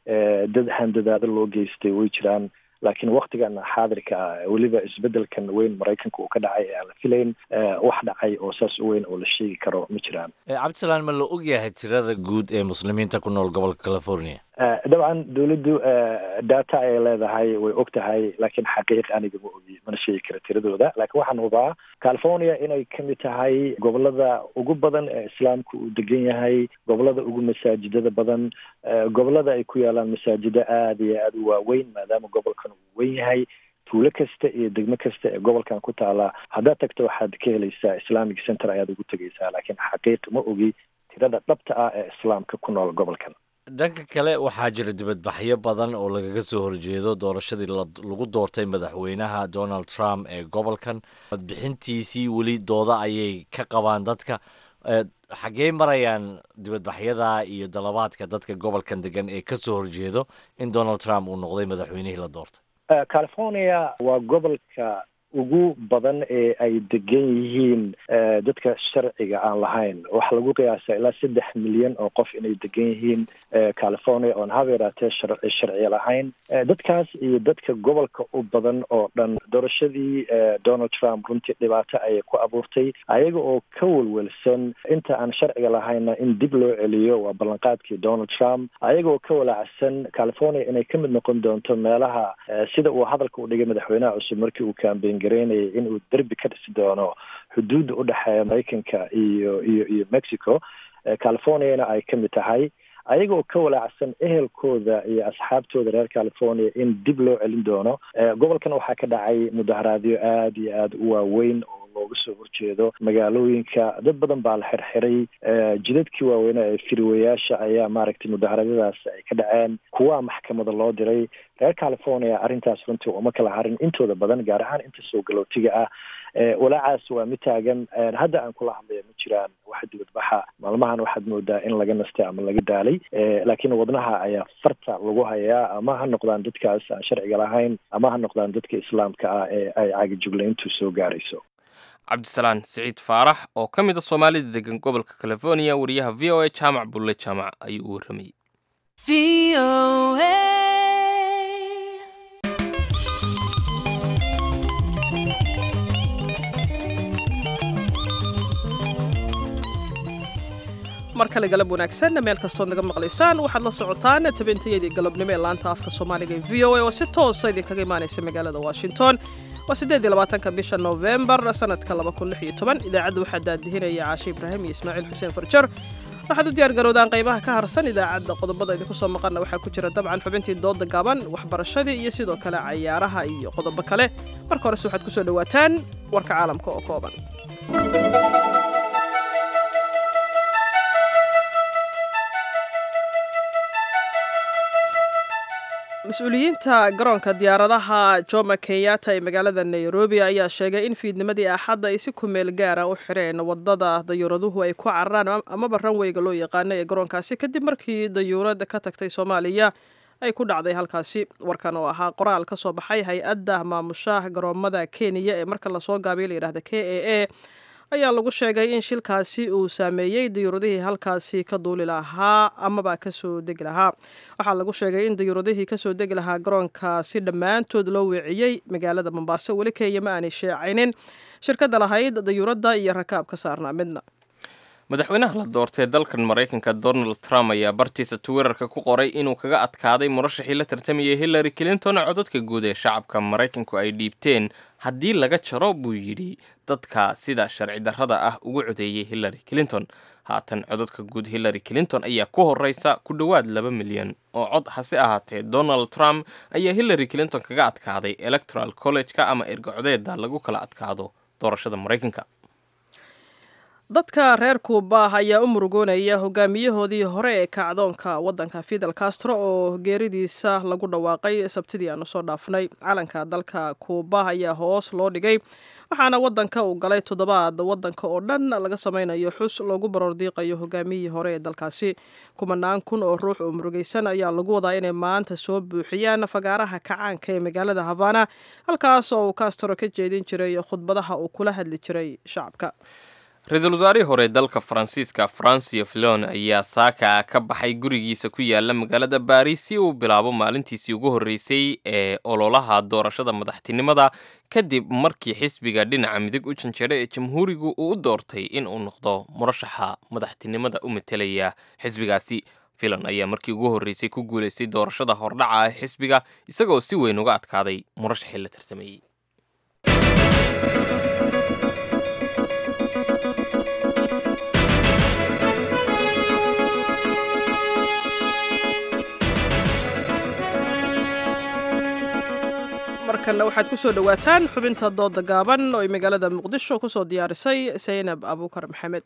[SPEAKER 10] dad handadaado loo geystay way jiraan laakiin waktigan xaadirka ah weliba isbedelkan weyn maraykanka uu ka dhacay ee aan la filayn wax dhacay oo saas u weyn oo la sheegi karo ma jiraan
[SPEAKER 11] cabdisalaan ma la ogyahay tirada guud ee muslimiinta ku nool gobolka california
[SPEAKER 10] dabcan dowladdu data ay leedahay way og tahay laakiin xaqiiq aniga ma ogi mana sheegi kara tiradooda laakiin waxaan hubaa california inay kamid tahay gobolada ugu badan ee islaamka uu degan yahay gobolada ugu masaajidada badan gobolada ay ku yaalaan masaajida aada iyo aada u waaweyn maadaama gobolkan uu weyn yahay tuulo kasta iyo degmo kasta ee gobolkan ku taala haddaad tagto waxaad ka helaysaa islamic center ayaad ugu tegaysaa laakiin xaqiiq ma ogi tirada dhabta ah ee islaamka ku nool gobolkan
[SPEAKER 11] dhanka kale waxaa jira dibadbaxyo badan oo lagaga soo horjeedo doorashadii lagu doortay madaxweynaha donald trump ee gobolkan codbixintiisii weli dooda ayay ka qabaan dadka xaggee marayaan dibadbaxyada iyo dalabaadka dadka gobolkan degan ee kasoo horjeedo in donald trump uu noqday madaxweynihii la doortay
[SPEAKER 10] california waa gobolka ugu badan ee ay degan yihiin dadka sharciga aan lahayn waxaa lagu qiyaasaa ilaa saddex milyan oo qof inay degan yihiin california oon haba yaraatee sharci lahayn dadkaas iyo dadka gobolka u badan oo dhan doorashadii donald trump runtii dhibaato ayay ku abuurtay ayaga oo ka welwelsan inta aan sharciga lahayna in dib loo celiyo waa ballanqaadkii donald trump ayaga oo ka walaacsan california inay ka mid noqon doonto meelaha sida uu hadalka u dhigay madaxweynaha cusub markii uu kambeyn gareynayay inuu derbi ka dhisi doono xuduudda u dhexeeya maraykanka iyo iyo iyo mexico californiana ay ka mid tahay ayaga oo ka walaacsan ehelkooda iyo asxaabtooda reer california in dib loo celin doono gobolkan waxaa ka dhacay mudaharaadyo aada iyo aada u waaweyn oo looga soo horjeedo magaalooyinka dad badan baa la xirxiray jidadkii waaweynaa ee firiwayaasha ayaa maaragtay mudaharaadyadaas ay ka dhaceen kuwaa maxkamada loo diray reer california arrintaas runtii uma kala harin intooda badan gaar ahaan inta soo galootiga ah walaacaas waa mid taagan hadda aan kula hadlaya ma jiraan wax dibadbaxa maalmahan waxaad moodaa in laga nastay ama laga daalay laakiin wadnaha ayaa farta lagu hayaa ama ha noqdaan dadkaas aan sharciga lahayn ama ha noqdaan dadka islaamka ah ee ay caagijuglayntu soo gaarayso
[SPEAKER 2] cabdisalaan siciid faarax oo ka mid a soomaalida degan gobolka california wariyaha v o a jaamac bulle jaamac ayuu u warramayey
[SPEAKER 1] mar kale galab wanaagsan meel kastood naga maqlaysaan waxaad la socotaan tabintayadii galabnimo ee laanta afka soomaaliga ee v o a oo si toosa idinkaga imaanaysa magaalada washington waa siddeed iyo labaatanka bisha novembar sanadka laba kun lix iyo toban idaacadda waxaa daadihinaya caashe ibraahim iyo ismaaciil xuseen farjar waxaad u diyaar garoodaan qaybaha ka harsan idaacadda qodobada idinku soo maqanna waxaa ku jira dabcan xubintii dooda gaaban waxbarashadii iyo sidoo kale cayaaraha iyo qodobo kale marka horese waxaad kusoo dhowaataan warka caalamka oo kooban mas-uuliyiinta garoonka diyaaradaha joma kenyatta ee magaalada nairobi ayaa sheegay in fiidnimadii axadda ay si kumeel gaara u xireen wadada dayuuraduhu ay ku cararaan amaba ranweyga loo yaqaano ee garoonkaasi kadib markii dayuurad ka tagtay soomaaliya ay ku dhacday halkaasi warkan oo ahaa qoraal ka soo baxay hay-adda maamushaha garoomada kenya ee marka lasoo gaabiyo layidhahda k a a ayaa lagu sheegay in shilkaasi uu saameeyey dayuuradihii halkaasi ka duuli lahaa amaba kasoo degi lahaa waxaa lagu sheegay in dayuuradihii kasoo degi lahaa garoonkaasi dhammaantood loo weeciyey magaalada mombaaso weli kenya ma aanay sheecaynin shirkadda lahayd dayuuradda iyo rakaab ka saarnaa midna
[SPEAKER 2] madaxweynaha la doortay dalkan maraykanka donald trump ayaa bartiisa twitterka ku qoray inuu kaga adkaaday murashaxii la tartamayay hillary clinton codadka guud ee shacabka maraykanku ay dhiibteen haddii laga jaro buu yidhi dadka sida sharci darrada ah ugu codeeyey hillary clinton haatan codadka guud hillary clinton ayaa ku horeysa ku dhowaad laba milyan oo cod hase ahaatee donald trump ayaa hillary clinton kaga adkaaday electoral college-ka ama ergacodeeda lagu kala adkaado doorashada maraykanka
[SPEAKER 1] dadka reer kuuba ayaa u murugoonaya hogaamiyahoodii hore ee kacdoonka waddanka fidel castro oo geeridiisa lagu dhawaaqay sabtidii aanu soo dhaafnay calanka dalka kuuba ayaa hoos loo dhigay waxaana waddanka uu galay toddobaad waddanka oo dhan laga sameynayo xus loogu baroordiiqayo hogaamiyihii hore ee dalkaasi kumanaan kun oo ruux oo murugaysan ayaa lagu wadaa inay maanta soo buuxiyaan fagaaraha kacaanka ee magaalada havana halkaas oo uu castro ka jeedin jiray khudbadaha uu kula hadli jiray shacabka
[SPEAKER 2] ra-iisul wasaarihii hore dalka faransiiska francio filon ayaa saaka ka baxay gurigiisa ku yaala magaalada baris si uu bilaabo maalintiisii ugu horreysay ee ololaha doorashada madaxtinimada kadib markii xisbiga dhinaca midig u janjera ee jamhuurigu uu u doortay in uu noqdo murashaxa madaxtinimada u matelaya xisbigaasi filon ayaa markii ugu horreysay ku guulaystay doorashada hordhaca ee xisbiga isagoo si weyn uga adkaaday murashaxii la tartamayey
[SPEAKER 1] markanna waxaad ku soo dhowaataan xubinta dooda gaaban oo ay magaalada muqdisho ku soo diyaarisay saynab abuukar maxamed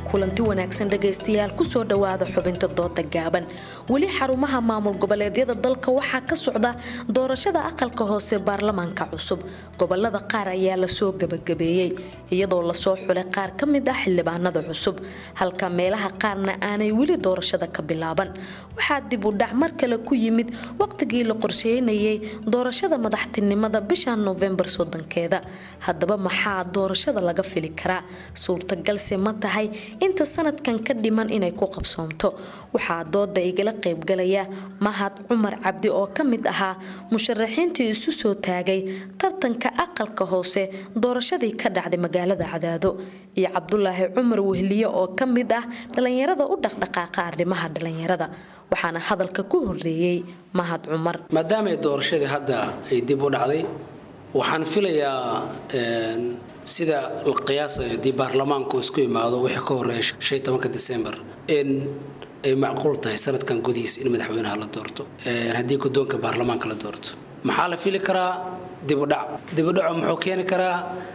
[SPEAKER 12] kulanti wanaagsan dhagaystayaal kusoo dhowaada xubinta dooda gaaban weli xarumaha maamul goboleedyada dalka waxaa ka socda doorashada aqalka hoose baarlamaanka cusub gobolada qaar ayaa lasoo gabagabeeyey iyadoo lasoo xulay qaar ka mid ah xildhibaanada cusub halka meelaha qaarna aanay weli doorashada ka bilaaban waxaa dib u dhac mar kale ku yimid waqtigii la qorsheynayay doorashada madaxtinimada bisha noofembar soddonkeeda haddaba maxaa doorashada laga fili karaa suurtagalse ma tahay inta sanadkan ka dhiman inay ku qabsoomto waxaa dooda igala qaybgalaya mahad cumar cabdi oo ka mid ahaa musharaxiintii isu soo taagay tartanka aqalka hoose doorashadii ka dhacday magaalada cadaado iyo cabdulaahi cumar wehliye oo ka mid ah dhalinyarada u dhaqdhaqaaqa arrimaha dhalinyarada waxaana hadalka ku horeeyey mahad cumar
[SPEAKER 13] maadaama doorashadii hadda ay dib u dhacday waxaan filayaa sida la qiyaasayo haddii baarlamaanku isku imaado wixii ka horeeya shan tobanka disembar in ay macquul tahay sanadkan gudihiisa in madaxweynaha la doorto haddii guddoonka baarlamaanka la doorto maxaa la fili karaa dibudhac dibudhaco muxuu keeni karaa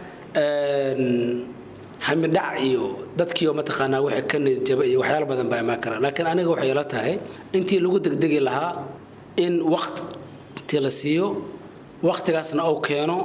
[SPEAKER 13] hamidhac iyo dadkiioo mataqaanaa wixii ka nidjaba iyo waxyaalo badan baa imaan karaa laakiin aniga waxay ila tahay intii lagu degdegi lahaa in waqti la siiyo waqtigaasna uu keeno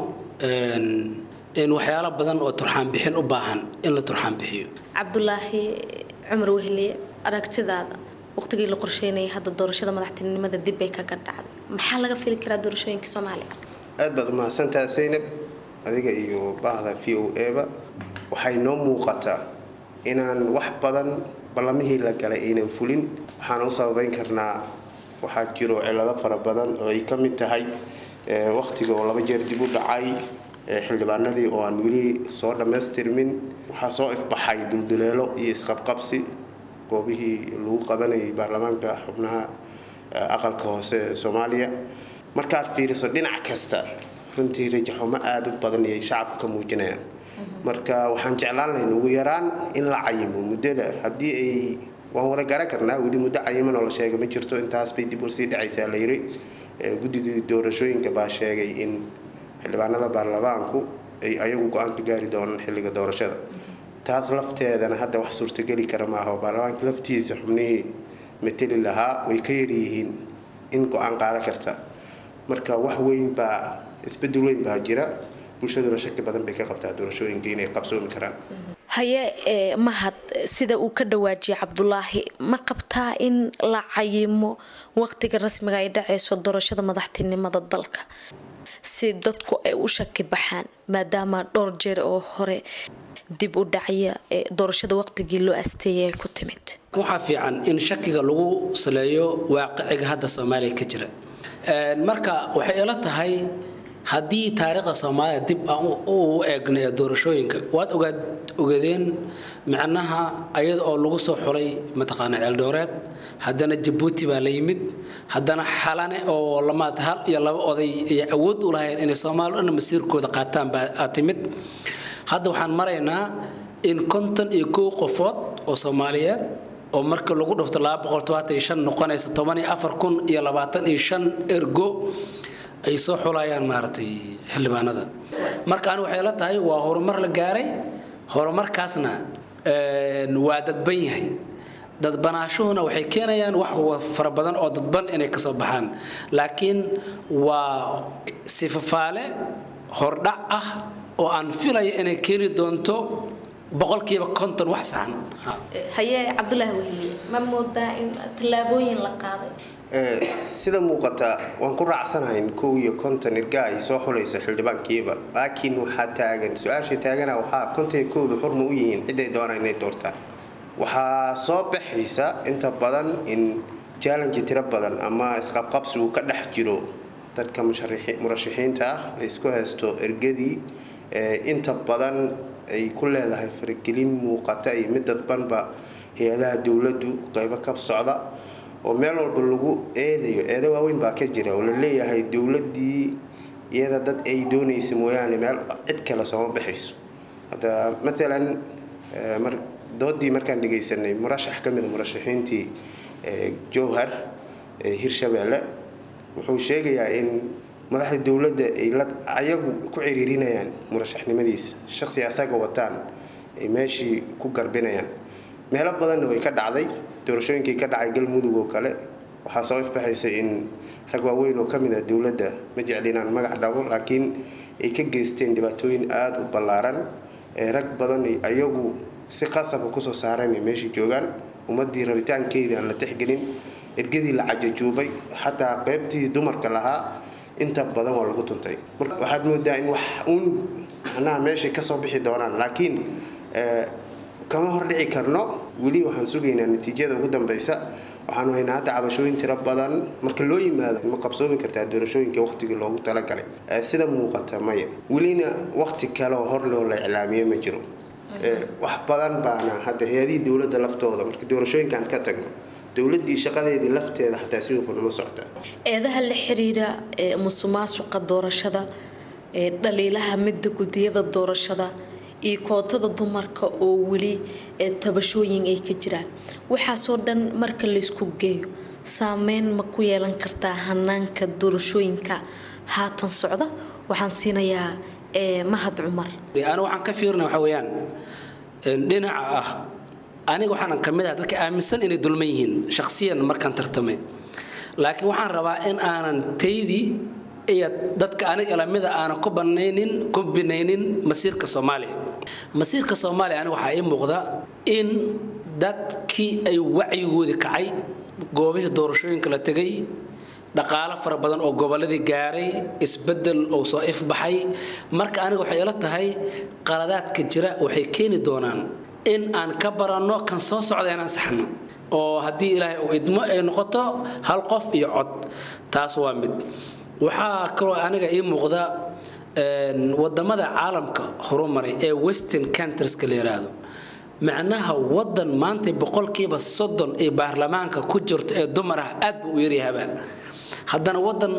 [SPEAKER 13] in waxyaalo badan oo turxaan bixin u baahan in la turxaan bixiyo
[SPEAKER 12] cabdulaahi cumar wehliye aragtidaada waqtigii la qorsheynayay hadda doorashada madaxtinimada dib bay kaga dhacday maxaa laga fili karaa doorashooyinka soomaaliya
[SPEAKER 14] aad baad umahadsantaha saynab adiga iyo bahda v o eba waxay noo muuqataa inaan wax badan ballamihii la galay aynan fulin waxaan u sababayn karnaa waxaa jiro cilado fara badan oo ay ka mid tahay waqtiga oo laba jeer dib u dhacay xildhibaanadii oo aan weli soo dhammaystirmin waxaa soo ifbaxay dulduleelo iyo isqabqabsi goobihii lagu qabanayay baarlamaanka xubnaha aqalka hoose ee soomaaliya markaad fiiriso dhinac kasta runtii rajaxumo aada u badan iyay shacabka ka muujinayaan marka waxaan jeclaan lahayn ugu yaraan in la cayimo muddada haddii ay waan wada garan karnaa weli muddo cayiman oo la sheegay ma jirto intaas bay dib usii dhacaysaa la yiri guddigii doorashooyinka baa sheegay in xildhibaanada baarlamaanku ay ayagu go-aan ka gaari doonaan xilliga doorashada taas lafteedana hadda wax suurtageli kara maaha baarlamaanka laftiisa xubnihii mateli lahaa way ka yaryihiin in go-aan qaadan karta marka wax weyn baa isbedel weyn baa jira bulshaduna shaki badan bay ka qabtaa doorashooyinka inay qabsoomi karaan
[SPEAKER 12] haye ee mahad sida uu ka dhawaajiyay cabdulaahi ma qabtaa in la cayimo waqtiga rasmiga ay dhacayso doorashada madaxtinimada dalka si dadku ay u shaki baxaan maadaama dhowr jeer oo hore dib u dhacya ee doorashada waqtigii loo asteeyay ay ku timid
[SPEAKER 13] waxaa fiican in shakiga lagu saleeyo waaqiciga hadda soomaaliya ka jira marka waxay ila tahay haddii taariikhda soomaaliya dib aan u eegna ee doorashooyinka waad ogaad ogadeen micnaha ayada oo lagu soo xulay mataqaana ceeldhooreed haddana jabuuti baa la yimid haddana xalane oo lamaad hal iyo laba oday ay awood u lahayn inay soomaali dhan masiirkooda qaataan baa timid hadda waxaan maraynaa in konton iyo kow qofood oo soomaaliyeed oo marka lagu dhufto noqonaysa iyo ergo ay soo xulayaan maaragtay xildhibaanada marka ani waxay la tahay waa horumar la gaaray horumarkaasna waa dadban yahay dadbanaashuhuna waxay keenayaan wax fara badan oo dadban inay kasoo baxaan laakiin waa sifafaale hordhac ah oo aan filaya inay keeni doonto boqolkiiba konton wax saxan
[SPEAKER 12] haye cabdulaahi wehliye ma moodaa in tallaabooyin la qaaday
[SPEAKER 14] sida muuqata waan ku raacsanahay kow iyo konton irga ay soo xulayso xildhibaankiiba laakiin waxaa taagan su-aasha taagana waxaa konton iyo kowda xurma u yihiin ciday doonaan inay doortaan waxaa soo baxaysa inta badan in challenge tiro badan ama isqabqabsi uu ka dhex jiro dadka murashaxiinta ah la isku haysto ergadii inta badan ay ku leedahay faragelin muuqata iyo mid dadbanba hay-adaha dowladdu qeybo ka socda oo meel walba lagu eedayo eedo waaweyn baa ka jira oo la leeyahay dowladdii iyada dad ay doonaysa mooyaane meel cid kale sooma baxayso hadda maalan mar doodii markaan dhegaysanay murashax ka mida murashaxiintii jowhar hirshabeelle wuxuu sheegayaa in madaxda dowladda ay la ayagu ku ciriirinayaan murashaxnimadiisa shaqsi asaga wataan ay meeshii ku garbinayaan meelo badanna way ka dhacday doorashooyinkii ka dhacay galmudug oo kale waxaa soo ifbaxaysay in rag waaweyn oo ka mid ah dowladda ma jecli inaan magac dhabo laakiin ay ka geysteen dhibaatooyin aada u ballaaran ee rag badan ayagu si qasaba kusoo saareen ay meesha joogaan ummadii rabitaankeedii aan la tixgelin ergadii la cajajuubay xataa qeybtii dumarka lahaa inta badan waa lagu tuntay marka waxaad moodaa in wax uun macnaha meeshay kasoo bixi doonaan laakiin kama hordhici karno weli waxaan sugaynaa natiijada ugu dambeysa waxaanu haynaa hadda cabashooyin tiro badan marka loo yimaado ma qabsoomi kartaa doorashooyinka waqtigii loogu talagalay sida muuqata maya welina waqti kale oo hor loo la iclaamiye ma jiro wax badan baana hadda hay-adihii dowladda laftooda marka doorashooyinkaan ka tagno dowladii shaqadeedii lafteeda xataa si hufan uma socota
[SPEAKER 12] eedaha la xiriira ee musuqmaasuqa doorashada ee dhaliilaha midda gudiyada doorashada iyo kootada dumarka oo weli ee tabashooyin ay ka jiraan waxaasoo dhan marka laysku geeyo saameyn ma ku yeelan kartaa hanaanka doorashooyinka haatan socda waxaan siinayaa mahad cumar
[SPEAKER 13] aniga waxaan ka fiirina waxa weeyaan dhinaca ah aniga waxaanan ka mid ah dadka aaminsan inay dulman yihiin shakhsiyan markaan tartamay laakiin waxaan rabaa in aanan taydii iyo dadka aniga lamida aanan ku banaynin ku binaynin masiirka soomaaliya masiirka soomaaliya aniga waxaa ii muuqda in dadkii ay wacyigoodii kacay goobihii doorashooyinka la tegay dhaqaalo fara badan oo gobolladii gaaray isbedel oo soo ifbaxay marka aniga waxay ila tahay qaladaadka jira waxay keeni doonaan in aan ka baranno kan soo socda inaan saxno oo haddii ilaahay uu idmo ay noqoto hal qof iyo cod taas waa mid waxaa kaloo aniga ii muuqda wadamada caalamka horumaray ee western countrieska la yiraahdo macnaha wadan maanta boqolkiiba soddon ee baarlamaanka ku jirto ee dumar ah aad buu u yaryahaba haddana wadan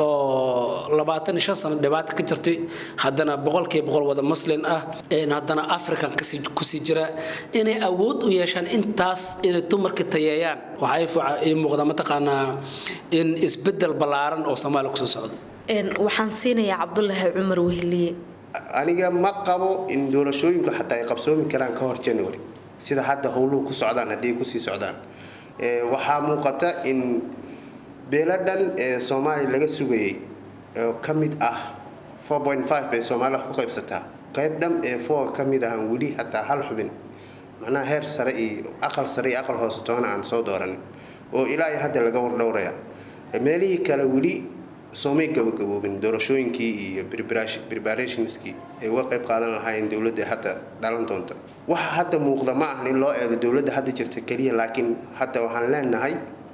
[SPEAKER 13] oo labaatan iyo shan sano dhibaata ka jirtay haddana boqolkiiba boqol wada muslin ah haddana african kusii jira inay awood u yeeshaan intaas inay dumarka tayeeyaan waxaa ii muuqda mataqaanaa in isbedel ballaaran oo soomaaliya kusoo socdo
[SPEAKER 12] waxaan siinayaa cabdulaahi cumar wehliye
[SPEAKER 14] aniga ma qabo in doorashooyinku xataa ay qabsoomi karaan ka hor january sida hadda howluhu ku socdaan haddii ay kusii socdaan waxaa muuqata in beeladhan ee soomaaliya laga sugayay oo ka mid ah bay soomaaliya wax ku qaybsataa qayb dham ee foga ka mid ahan weli hataa hal xubin macnaha heer sare iyo aqal sare iyo aqal hoose toona aan soo dooranin oo ilaa iyo hadda laga wardhowraya meelihii kale weli soomay gabagaboobin doorashooyinkii iyo preparationskii ay uga qayb qaadan lahaayeen dowladda hadda dhalan doonta waxa hadda muuqda ma ahan in loo eego dowladda hadda jirta keliya laakiin hadda waxaan leenahay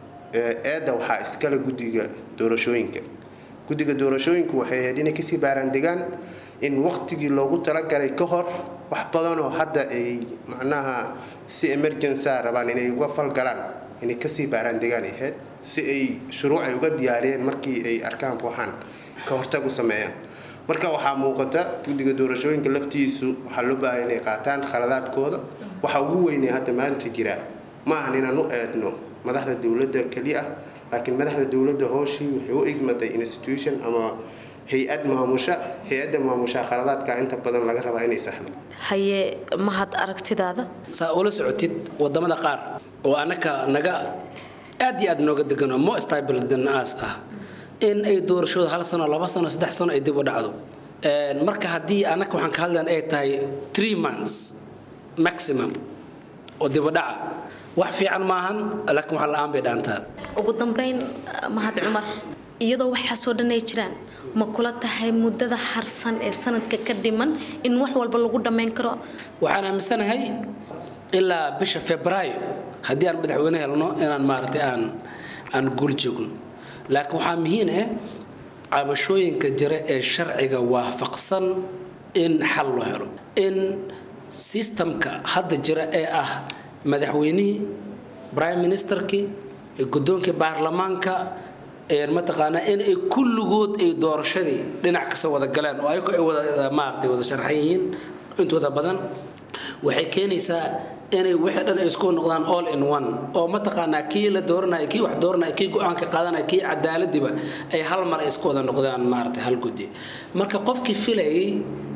[SPEAKER 14] eedda waxaa iskale guddiga doorashooyinka guddiga doorashooyinku waxay ahayd inay kasii baaraandegaan in waqtigii loogu talagalay ka hor wax badanoo hadda ay macnaha si emergenca rabaan inay uga falgalaan inay kasii baaraandegaan ahayd si ay shuruuc ay uga diyaariyeen markii ay arkaan waxaan ka hortag u sameeyaan marka waxaa muuqata guddiga doorashooyinka laftiisu waxaa loo baahaya inay qaataan khaladaadkooda waxa ugu weynee hadda maanta jira ma ahan inaan u eedno madaxda dowladda keli ah laakiin madaxda dowladda hooshii waxay u igmatay institution ama hay-ad maamusha hay-adda maamusha khaladaadka inta badan laga rabaa inay saxdo
[SPEAKER 12] haye mahad aragtidaada
[SPEAKER 13] saa ula socotid wadamada qaar oo annaka naga aad iyo aad nooga degano mo stable than us ah in ay doorashooda hal sano laba sano saddex sano ay dib u dhacdo marka haddii annaka waxaan ka hadlan ay tahay three months maximum oo dib u dhaca wax fiican maahan laakiin wax la-aan bay dhaantaa
[SPEAKER 12] ugu dambeyn mahad cumar iyadoo waxaasoo dhan ay jiraan ma kula tahay muddada harsan ee sanadka ka dhiman in wax walba lagu dhammayn karo
[SPEAKER 13] waxaan aaminsanahay ilaa bisha febraayo haddii aan madaxweyne helno inaan maaragtay aan aan guul joogno laakiin waxaa muhiim ah cabashooyinka jira ee sharciga waafaqsan in xal loo helo in sistamka hadda jira ee ah madaxweynihii prime ministerkii guddoonkii baarlamaanka mataqaanaa in ay kulligood ay doorashadii dhinac kasta wada galeen oo ayago ay wada maaragtay wada sharxan yihiin intooda badan waxay keenaysaa inay wixii dhan ay isku noqdaan all in one oo mataqaanaa kii la dooranaya kii wax dooranaya kii go-aanka qaadanaya kii cadaaladiba ay hal mar ay isku wada noqdaan maaragtay hal guddi marka qofkii filayay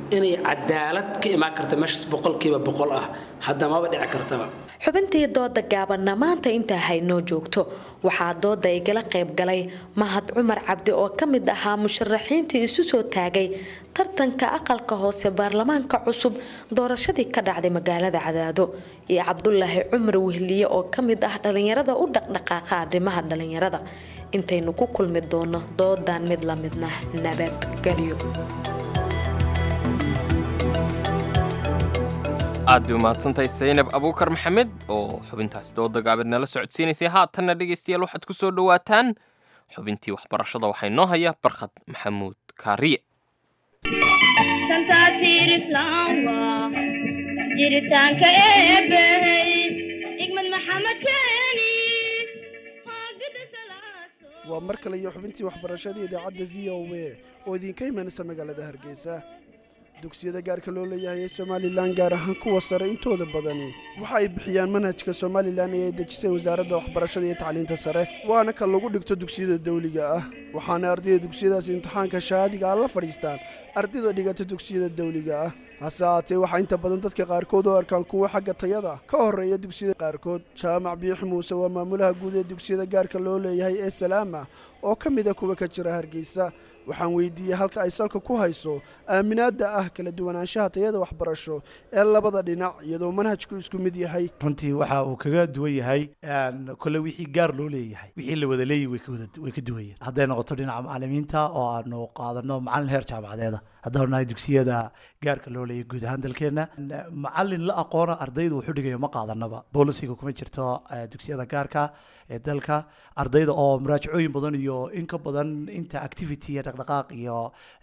[SPEAKER 13] inay cadaalad ka imaan karta meeshaas boqolkiiba boqol ah hadda maba dhici kartaba
[SPEAKER 12] xubintii dooda gaabanna maanta intaa haynoo joogto waxaa dooda igala qayb galay mahad cumar cabdi oo ka mid ahaa musharaxiintii isu soo taagay tartanka aqalka hoose baarlamaanka cusub doorashadii ka dhacday magaalada cadaado iyo cabdulaahi cumar wehliye oo ka mid ah dhalinyarada u dhaqdhaqaaqa arrimaha dhalinyarada intaynu ku kulmi doono doodan mid la midna nabadgelyo
[SPEAKER 2] aad bay umahadsantahay saynab abuukar maxamed oo xubintaasi dooda gaabid nala socodsiinaysay haatanna dhegaystayaal waxaad ku soo dhowaataan xubintii waxbarashada waxaa inoo haya barkhad maxamuud kaariye
[SPEAKER 15] jiritaanka eebbey igmad maxamed keeni
[SPEAKER 16] waa mar kale iyo xubintii waxbarashada idaacadda v o a oo idinka imanaysa magaalada hargeysa dugsiyada gaarka loo leeyahay ee somalilan gaar ahaan kuwa sare intooda badani waxa ay bixiyaan manhajka somalilan ee ay dejisay wasaaradda waxbarashada iyo tacliinta sare waana ka lagu dhigto dugsiyada dawliga ah waxaana ardayda dugsiyadaasi imtixaanka shahaadiga ah la fadhiistaan ardayda dhigata dugsiyada dawliga ah hase haatee waxaa inta badan dadka qaarkood oo arkaan kuwa xagga tayada ka horeeya dugsiyada qaarkood jaamac biixi muuse waa maamulaha guud ee dugsiyada gaarka loo leeyahay ee salaama oo ka mid a kuwa ka jira hargeysa waxaan weydiiyey halka ay salka ku hayso aaminaadda ah kala duwanaanshaha tayada waxbarasho ee labada dhinac iyadoo manhajku isku mid yahay
[SPEAKER 17] runtii waxa uu kaga duwan yahay kole wixii gaar loo leeyahay wixii la wada leeyahy way ka duwan yahay hadday noqoto dhinaca macalimiinta oo aanu qaadano macalin heer jaamacadeeda haddaanu nahay dugsiyada gaarka loo leeyahy guud ahaan dalkeenna macalin la aqoona ardayda wuxuu dhigayo ma qaadanaba bolisiga kuma jirto dugsiyada gaarka ee dalka ardayda oo muraajacooyin badan iyo in ka badan inta activity iyo dhaqdhaqaaq iyo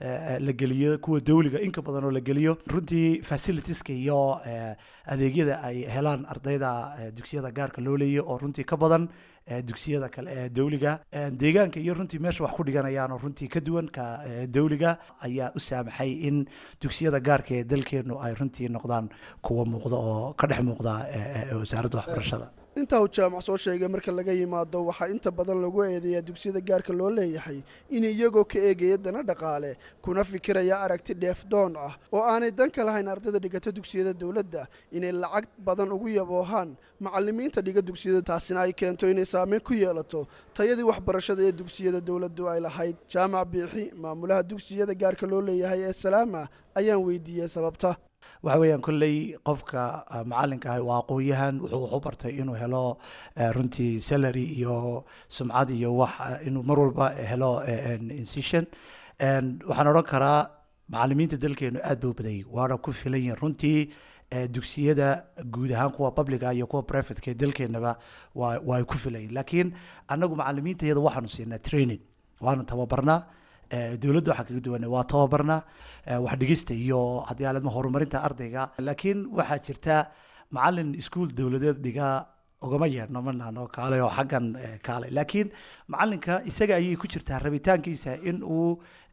[SPEAKER 17] la geliyo kuwa dawliga in ka badan oo la geliyo runtii facilitieska iyo adeegyada ay helaan ardayda dugsiyada gaarka loo leeyahy oo runtii ka badan dugsiyada kale ee dawliga deegaanka iyo runtii meesha wax ku dhiganayaan oo runtii ka duwan ka dawliga ayaa u saamaxay in dugsiyada gaarka ee dalkeenu ay runtii noqdaan kuwa muuqda oo ka dhex muuqda wasaaradda waxbarashada
[SPEAKER 16] intaa uu jaamac soo sheegay marka laga yimaado waxaa inta badan lagu eedeeyaa dugsiyada gaarka loo leeyahay in iyagoo ka eegaya dana dhaqaale kuna fikiraya aragti dheefdoon ah oo aanay danka lahayn ardayda dhigata dugsiyada dowladda inay lacag badan ugu yaboohaan macalimiinta dhiga dugsiyada taasina ay keento inay saameyn ku yeelato tayadii waxbarashada ee dugsiyada dowladdu ay lahayd jaamac biixi maamulaha dugsiyada gaarka loo leeyahay ee salaama ayaan weydiiyey sababta
[SPEAKER 17] waxa weeyaan kolley qofka macalinka ah waa aqoon-yahan wuxuu wax u bartay inuu helo runtii salary iyo sumcad iyo wax inuu mar walba helo incision waxaan odhan karaa macalimiinta dalkeenu aad ba u badayay waana ku filan yihin runtii dugsiyada guud ahaan kuwa publica iyo kuwa privateka ee dalkeenaba waa waa ay ku filayin laakiin annagu macalimiinta iyada waxaanu siinaa training waanu tababarnaa dowladda waxaa kaga duwana waa tababarna wax dhigista iyo haddii aaladma horumarinta ardayga laakiin waxaa jirta macalin iskuol dowladeed dhiga ugama yeedhno manano kaale oo xaggan kaale laakiin macalinka isaga ayay ku jirtaa rabitaankiisa in uu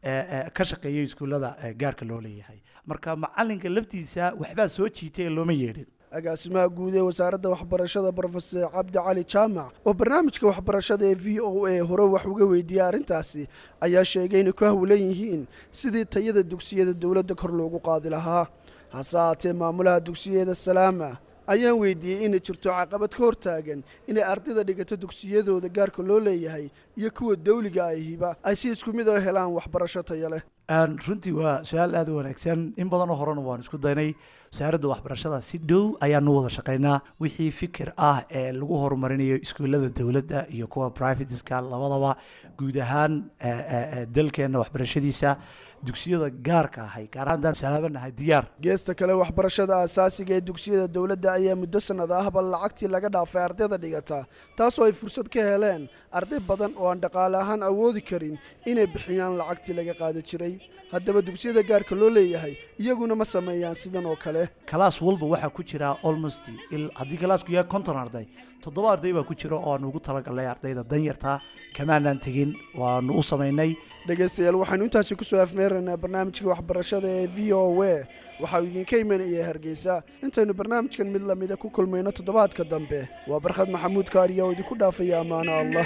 [SPEAKER 17] ka shaqeeyo iskuullada gaarka loo leeyahay marka macalinka laftiisa waxbaa soo jiitay ee looma yeedhin
[SPEAKER 16] agaasimaha guud ee wasaaradda waxbarashada brofesor cabdi cali jaamac oo barnaamijka waxbarashada ee v o a hore wax uga weydiiyey arrintaasi ayaa sheegay inay ku hawlan yihiin sidii tayada dugsiyada dowladda kor loogu qaadi lahaa hase haatee maamulaha dugsiyada salaama ayaan weydiiyey inay jirto caqabad ka hortaagan inay ardayda dhigato dugsiyadooda gaarka loo leeyahay iyo kuwa dawliga ahiba ay si isku mid oo helaan waxbarasho taya leh
[SPEAKER 17] runtii waa su-aal aad u wanaagsan in badanoo horena waan isku daynay wasaaradda waxbarashada si dhow ayaanu wada shaqaynaa wixii fikir ah ee lagu horumarinayo iskuullada dowladda iyo kuwa privateska labadaba guud ahaan dalkeena waxbarashadiisa dugsiyada gaarka ahay gaar ahaan salaabanahay diyaar
[SPEAKER 16] geesta kale waxbarashada aasaasiga ee dugsiyada dowladda ayaa muddo sannad ahba lacagtii laga dhaafay ardayda dhigata taasoo ay fursad ka heleen arday badan oo aan dhaqaale ahaan awoodi karin inay bixiyaan lacagtii laga qaadi jiray haddaba dugsiyada gaarka loo leeyahay iyaguna ma sameeyaan sidan oo kale
[SPEAKER 17] kalaas walba waxaa ku jira almost haddii kalaasku yahay konton arday toddoba arday baa ku jira oo aanu ugu talagalnay ardayda danyarta kamaanaan tegin waanu u samaynay
[SPEAKER 16] dhegaystayaal waxaynu intaasi kusoo afmeeraynaa barnaamijka waxbarashada ee v o a waxauu idinka imanaya hargeysa intaynu barnaamijkan mid lamida ku kulmayno toddobaadka dambe waa barkhad maxamuud kaariya oo idinku dhaafaya ammaano allah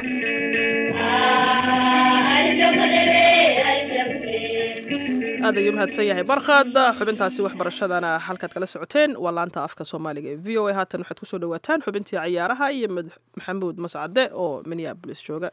[SPEAKER 1] aad ayuu mahadsan yahay barkhad xubintaasi waxbarashadana halkaad kala socoteen waa laanta afka soomaaliga ee v o a haatan waxaad kusoo dhawaataan xubintii cayaaraha iyo maxamuud mascade oo minneabolis jooga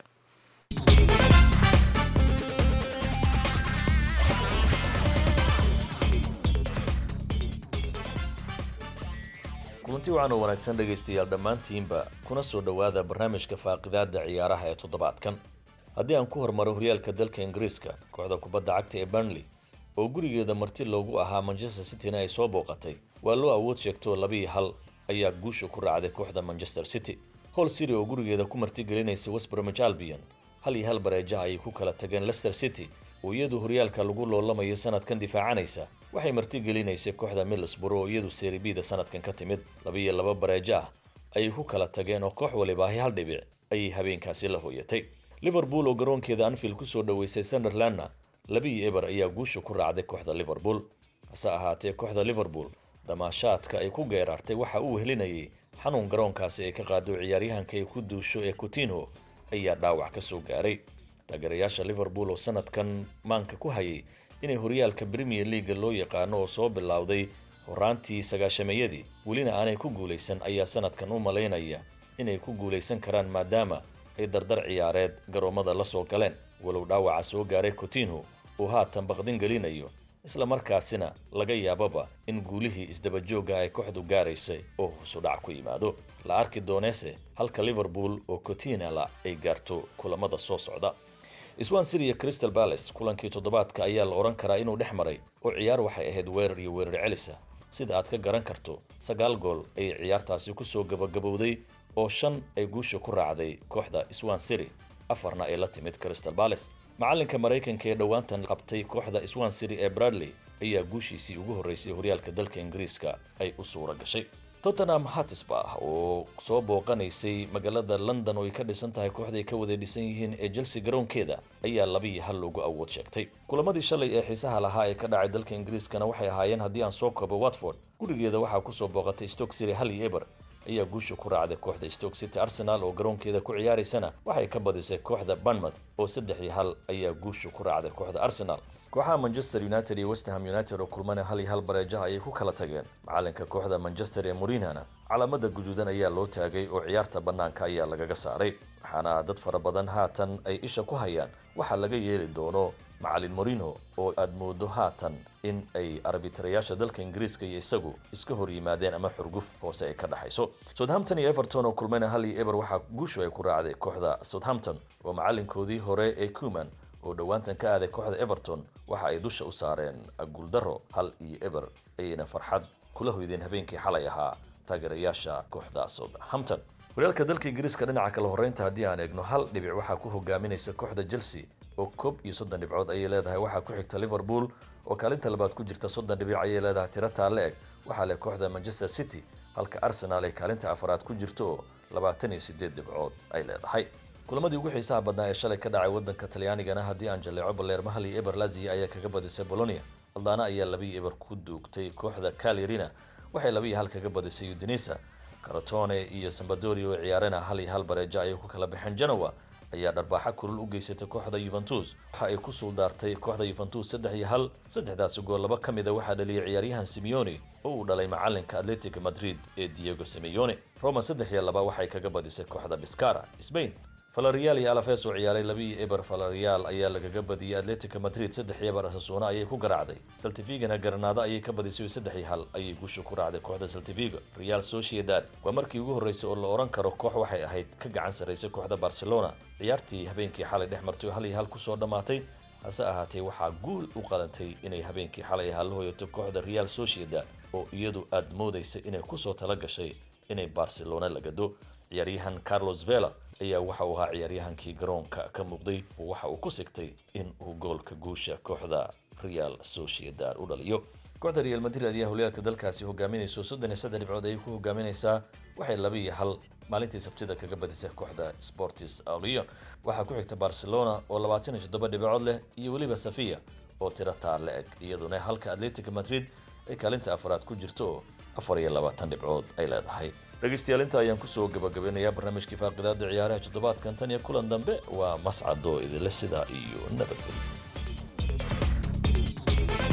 [SPEAKER 18] kulanti waxaan oo wanaagsan dhegaystayaal dhammaantiinba kuna soo dhowaada barnaamijka faaqidaada ciyaaraha ee toddobaadkan haddii aan ku hormaro horyaalka dalka ingiriiska kooxda kubadda cagta ee burnley oo gurigeeda marti loogu ahaa manchester cityna ay soo booqatay waa loo awood sheegto labiiyo hal ayaa guusha ku raacday kooxda manchester city hol city oo gurigeeda ku martigelinaysa westbromich albion hal iyo hal bareejaha ayay ku kala tageen leicester city oo iyadu horyaalka lagu loolamayo sanadkan difaacanaysa waxay martigelinaysay kooxda middlesbrough oo iyadu seribida sanadkan ka timid labiiyo laba bareejo ah ayay ku kala tageen oo koox walibaahi hal dhibic ayay habeenkaasi la hooyatay liverpool oo garoonkeeda anfield kusoo dhoweysay sunderlandna labiiyo eber ayaa guusha ku raacday kooxda liverpool hase ahaatee kooxda liverpool damaashaadka ay ku geeraartay waxa uu helinayay xanuun garoonkaasi ay ka qaado ciyaaryahanka ay ku duusho ee coutinho ayaa dhaawac ka soo gaaray taageerayaasha liverpool oo sanadkan maanka ku hayay inay horyaalka premier leaga loo yaqaano oo soo bilowday horaantii sagaashameeyadii welina aanay ku guulaysan ayaa sanadkan u malaynaya inay ku guulaysan karaan maadaama ay dardar ciyaareed garoommada la soo galeen walow dhaawaca soo gaaray coutinho uu haatan baqdin gelinayo isla markaasina laga yaababa in guulihii isdabajooga ay kooxdu gaaraysay oo husudhac ku yimaado la arki dooneese halka liverpool oo cotinala ay gaarto kulamada soo socda swan city iyo crystal palace kulankii toddobaadka ayaa la odhan karaa inuu dhex maray oo ciyaar waxay ahayd weerar iyo weerar celisa sida aad ka garan karto sagaal gool ayay ciyaartaasi kusoo gabagabowday oo shan ay guusha ku raacday kooxda swan city afarna ay la timid crystal palace macalinka maraykanka ee dhowaantan qabtay kooxda swan city ee bradley ayaa guushiisii ugu horreysay horyaalka dalka ingiriiska ay u suura gashay tottenham hatisba oo soo booqanaysay magaalada london oo ay ka dhisan tahay kooxda ay ka wada dhisan yihiin ee chelsea garoonkeeda ayaa labiiyo hal loogu awood sheegtay kulamadii shalay ee xiisaha lahaa ee ka dhacay dalka ingiriiskana waxay ahaayeen haddii aan soo koobo watford gurigeeda waxaa kusoo booqatay stoke city hal iyo eber ayaa guusha ku raacday kooxda stoke city arsenal oo garoonkeeda ku ciyaaraysana waxay ka badisay kooxda bournemouth oo saddex iyo hal ayaa guusha ku raacday kooxda arsenal kooxaha manchester united iyo westham united oo kulmana hal iyo hal bareejaha ayay ku kala tageen macalinka kooxda manchester ee morinhana calaamada guduudan ayaa loo taagay oo ciyaarta bannaanka ayaa lagaga saaray waxaana dad fara badan haatan ay isha ku hayaan waxaa laga yeeli doono macalin morino oo aad moodo haatan in ay arbitarayaasha dalka ingiriiska iyo isagu iska hor yimaadeen ama xurguf hoose ay ka dhexayso southampton iyo everton oo kulmayna hal iyo eber waxaa guushu ay ku raacday kooxda southampton oo macalinkoodii hore ee cuman oo dhowaantan ka aaday kooxda everton waxa ay dusha u saareen guuldaro hal iyo eber ayayna farxad kula hoydeen habeenkii xalay ahaa taageerayaasha kooxda southampton horyaalka dalka ingiriiska dhinaca kale horreynta haddii aan eegno hal dhibic waxaa ku hogaaminaysa kooxda chelsea oo koob iyo soddon dhibcood ayay leedahay waxaa ku xigta liverpool oo kaalinta labaad ku jirta soddon dhibic ayay leedahay tiro taalle eg waxaa leh kooxda manchester city halka arsenal ay kaalinta afaraad ku jirto oo labaatan iyo siddeed dhibcood ay leedahay kulamadii ugu xiisaha badnaa ee shalay ka dhacay waddanka talyaanigana haddii aan jaleeco baleer mahal iyo eber lazia ayaa kaga badisay bolonia aldana ayaa labiiyo eber ku duugtay kooxda calirina waxay labiiyo hal kaga badisay udinisa caratone iyo sambadori oo ciyaarena hal iyo hal bareejo ayay ku kala baxeen genoa ayaa dharbaaxa kulul u geysatay kooxda yuventus waxa ay ku suuldaartay kooxda yuventus saddex iyo hal saddexdaasi gool laba ka mida waxaa dhaliyay ciyaaryahan simeone oo uu dhalay macalinka atletic madrid ee diego simeone roma saddex iyo laba waxay kaga badisay kooxda biscara spain valerial iyo alafes oo ciyaaray labiiyo eber valerial ayaa lagaga badiyey atletica madrid saddex iyo eber asasuuna ayay ku garaacday saltifigana garanaado ayay ka badisay saddex iyo hal ayay guusha ku raacday kooxda saltifigo real sociedad waa markii ugu horreysay oo la odhan karo koox waxay ahayd ka gacan sarraysay kooxda barcelona ciyaartii habeenkii xalay dhex martay oo hal iyo hal kusoo dhammaatay hase ahaatee waxaa guul u qadantay inay habeenkii xalay ahaa la hoyato kooxda real sociedad oo iyadu aad moodaysay inay kusoo tala gashay inay barcelona la gado ciyaaryahan carlos vela ayaa waxa uu ahaa ciyaaryahankii garoonka ka muuqday oo waxa uu ku sigtay in uu goolka guusha kooxda real sociedad u dhaliyo kooxda real madrid ayaa horyaalka dalkaasi hogaaminayso soddon iyo saddex dhibcood ayay ku hogaaminaysaa waxay laba iyo hal maalintii sabtida kaga badisay kooxda sportis leon waxaa ku xigta barcelona oo labaatan iyo toddoba dhibcood leh iyo weliba safiya oo tiro taale eg iyaduna halka atletic madrid ay kaalinta afaraad ku jirto oo afar iyo labaatan dhibcood ay leedahay dhegaystayaal inta ayaan kusoo gabagabeynayaa barnaamijkii faaqidaada ciyaaraha toddobaadkan tan iyo kulan dambe waa mascado idinle sidaa iyo nabadgelyo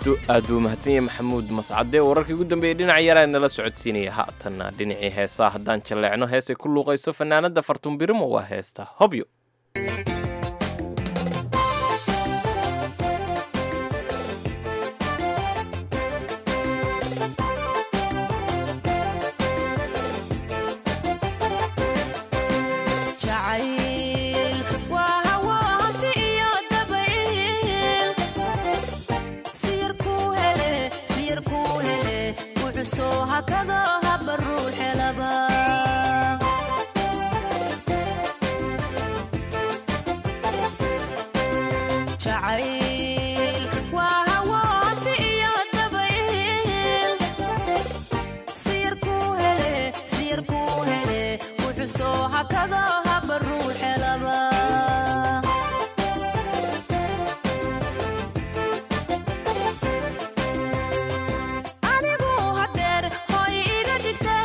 [SPEAKER 2] aad buu mahadsan yahay maxamuud mascade wararkii ugu dambeeyey dhinac yaraa nala socodsiinaya haatanna dhinacii heesaa haddaan jalleecno heesay ku luuqayso fanaanada fartuunbirimo waa heesta hobyo
[SPEAKER 19] jacayl waa hawaanti iyo dabayl siyir kuu hele siyir kuu hele wuxusoo hakado haba ruuxelaba jacayl waa hawaanti iyo dabayl siyir kuu hele siyir kuu hele wuxusoo hakado haba ruuxelaba anigu hadeer hoy iga dhigte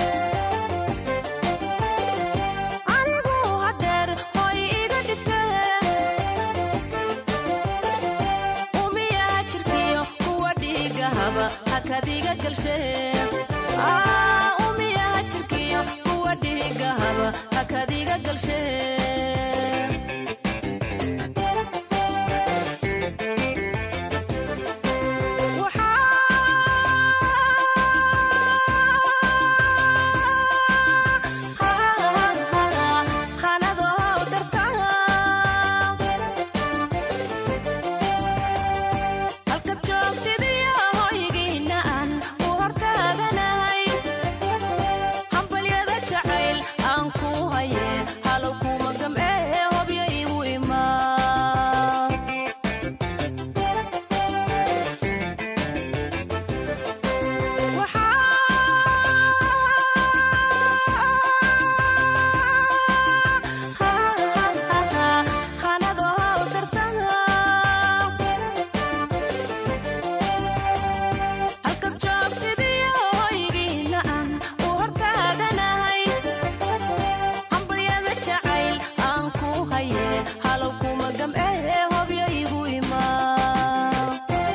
[SPEAKER 19] anigu hadeer hoy iga dhigte umiyaa jirkiyo kuwa dhiiga haba hakadiga galshe Ah, umiyaa jirkiyo kuwa dhiiga haba hakadiga galshe halkad joogtidiyo hoygiina aan u hortaaganahay hambalyada jacayl aan ku haye halow kuma gam'ee hobyo igu imaa halkad joogtidiyo hoygiina aan u hortaaganahay hambalyada jacayl aan ku haye halow kuma gam'ee hobyo igu imaa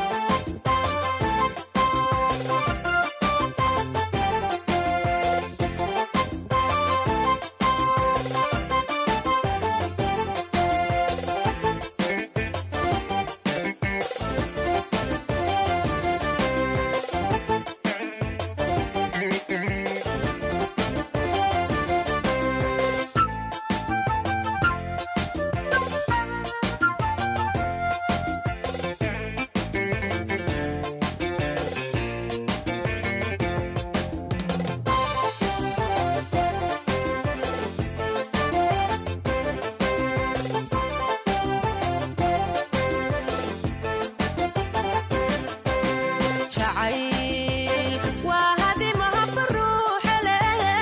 [SPEAKER 19] jacayl waa hadimaha baruuxele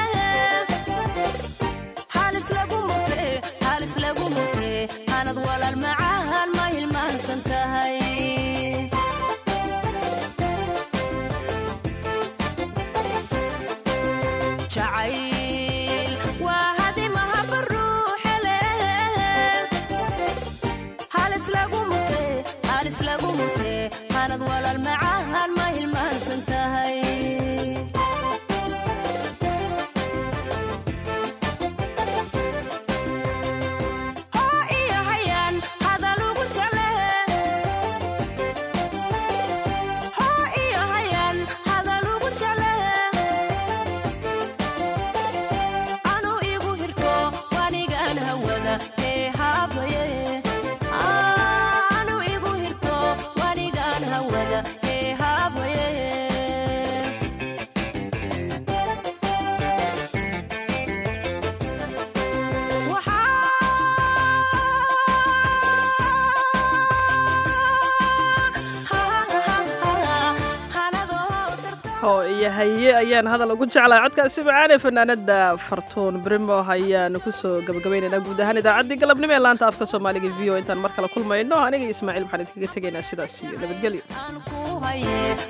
[SPEAKER 19] halis lagu mute halis lagu mute hanad walaal macaan ma hilmaansan tahay jacayl waa hadimaha baruuxele halis lagu mute halis lagu mute hanad walaal macaan ma hilmaansan tahay oo iyo hayaan hadal ugu jecle oo iyo hayaan hadal ugu jecle anu igu hirto wanigaan hawada ee haabaye anu igu hirto wanigaan hawada ee haabaye
[SPEAKER 1] oo iyo haye ayaan hadal ugu jeclaa codkaasi macaan ee fanaanada fartuun brimo ayaanu kusoo gabagabaynaynaa guud ahaan idaacaddii galabnimo ee laanta afka soomaaliga v o intaan mar kale kulmayno aniga iyo ismaaciil waxaan idinkaga tegaynaa sidaas iyo nabadgelyo
[SPEAKER 19] ku haye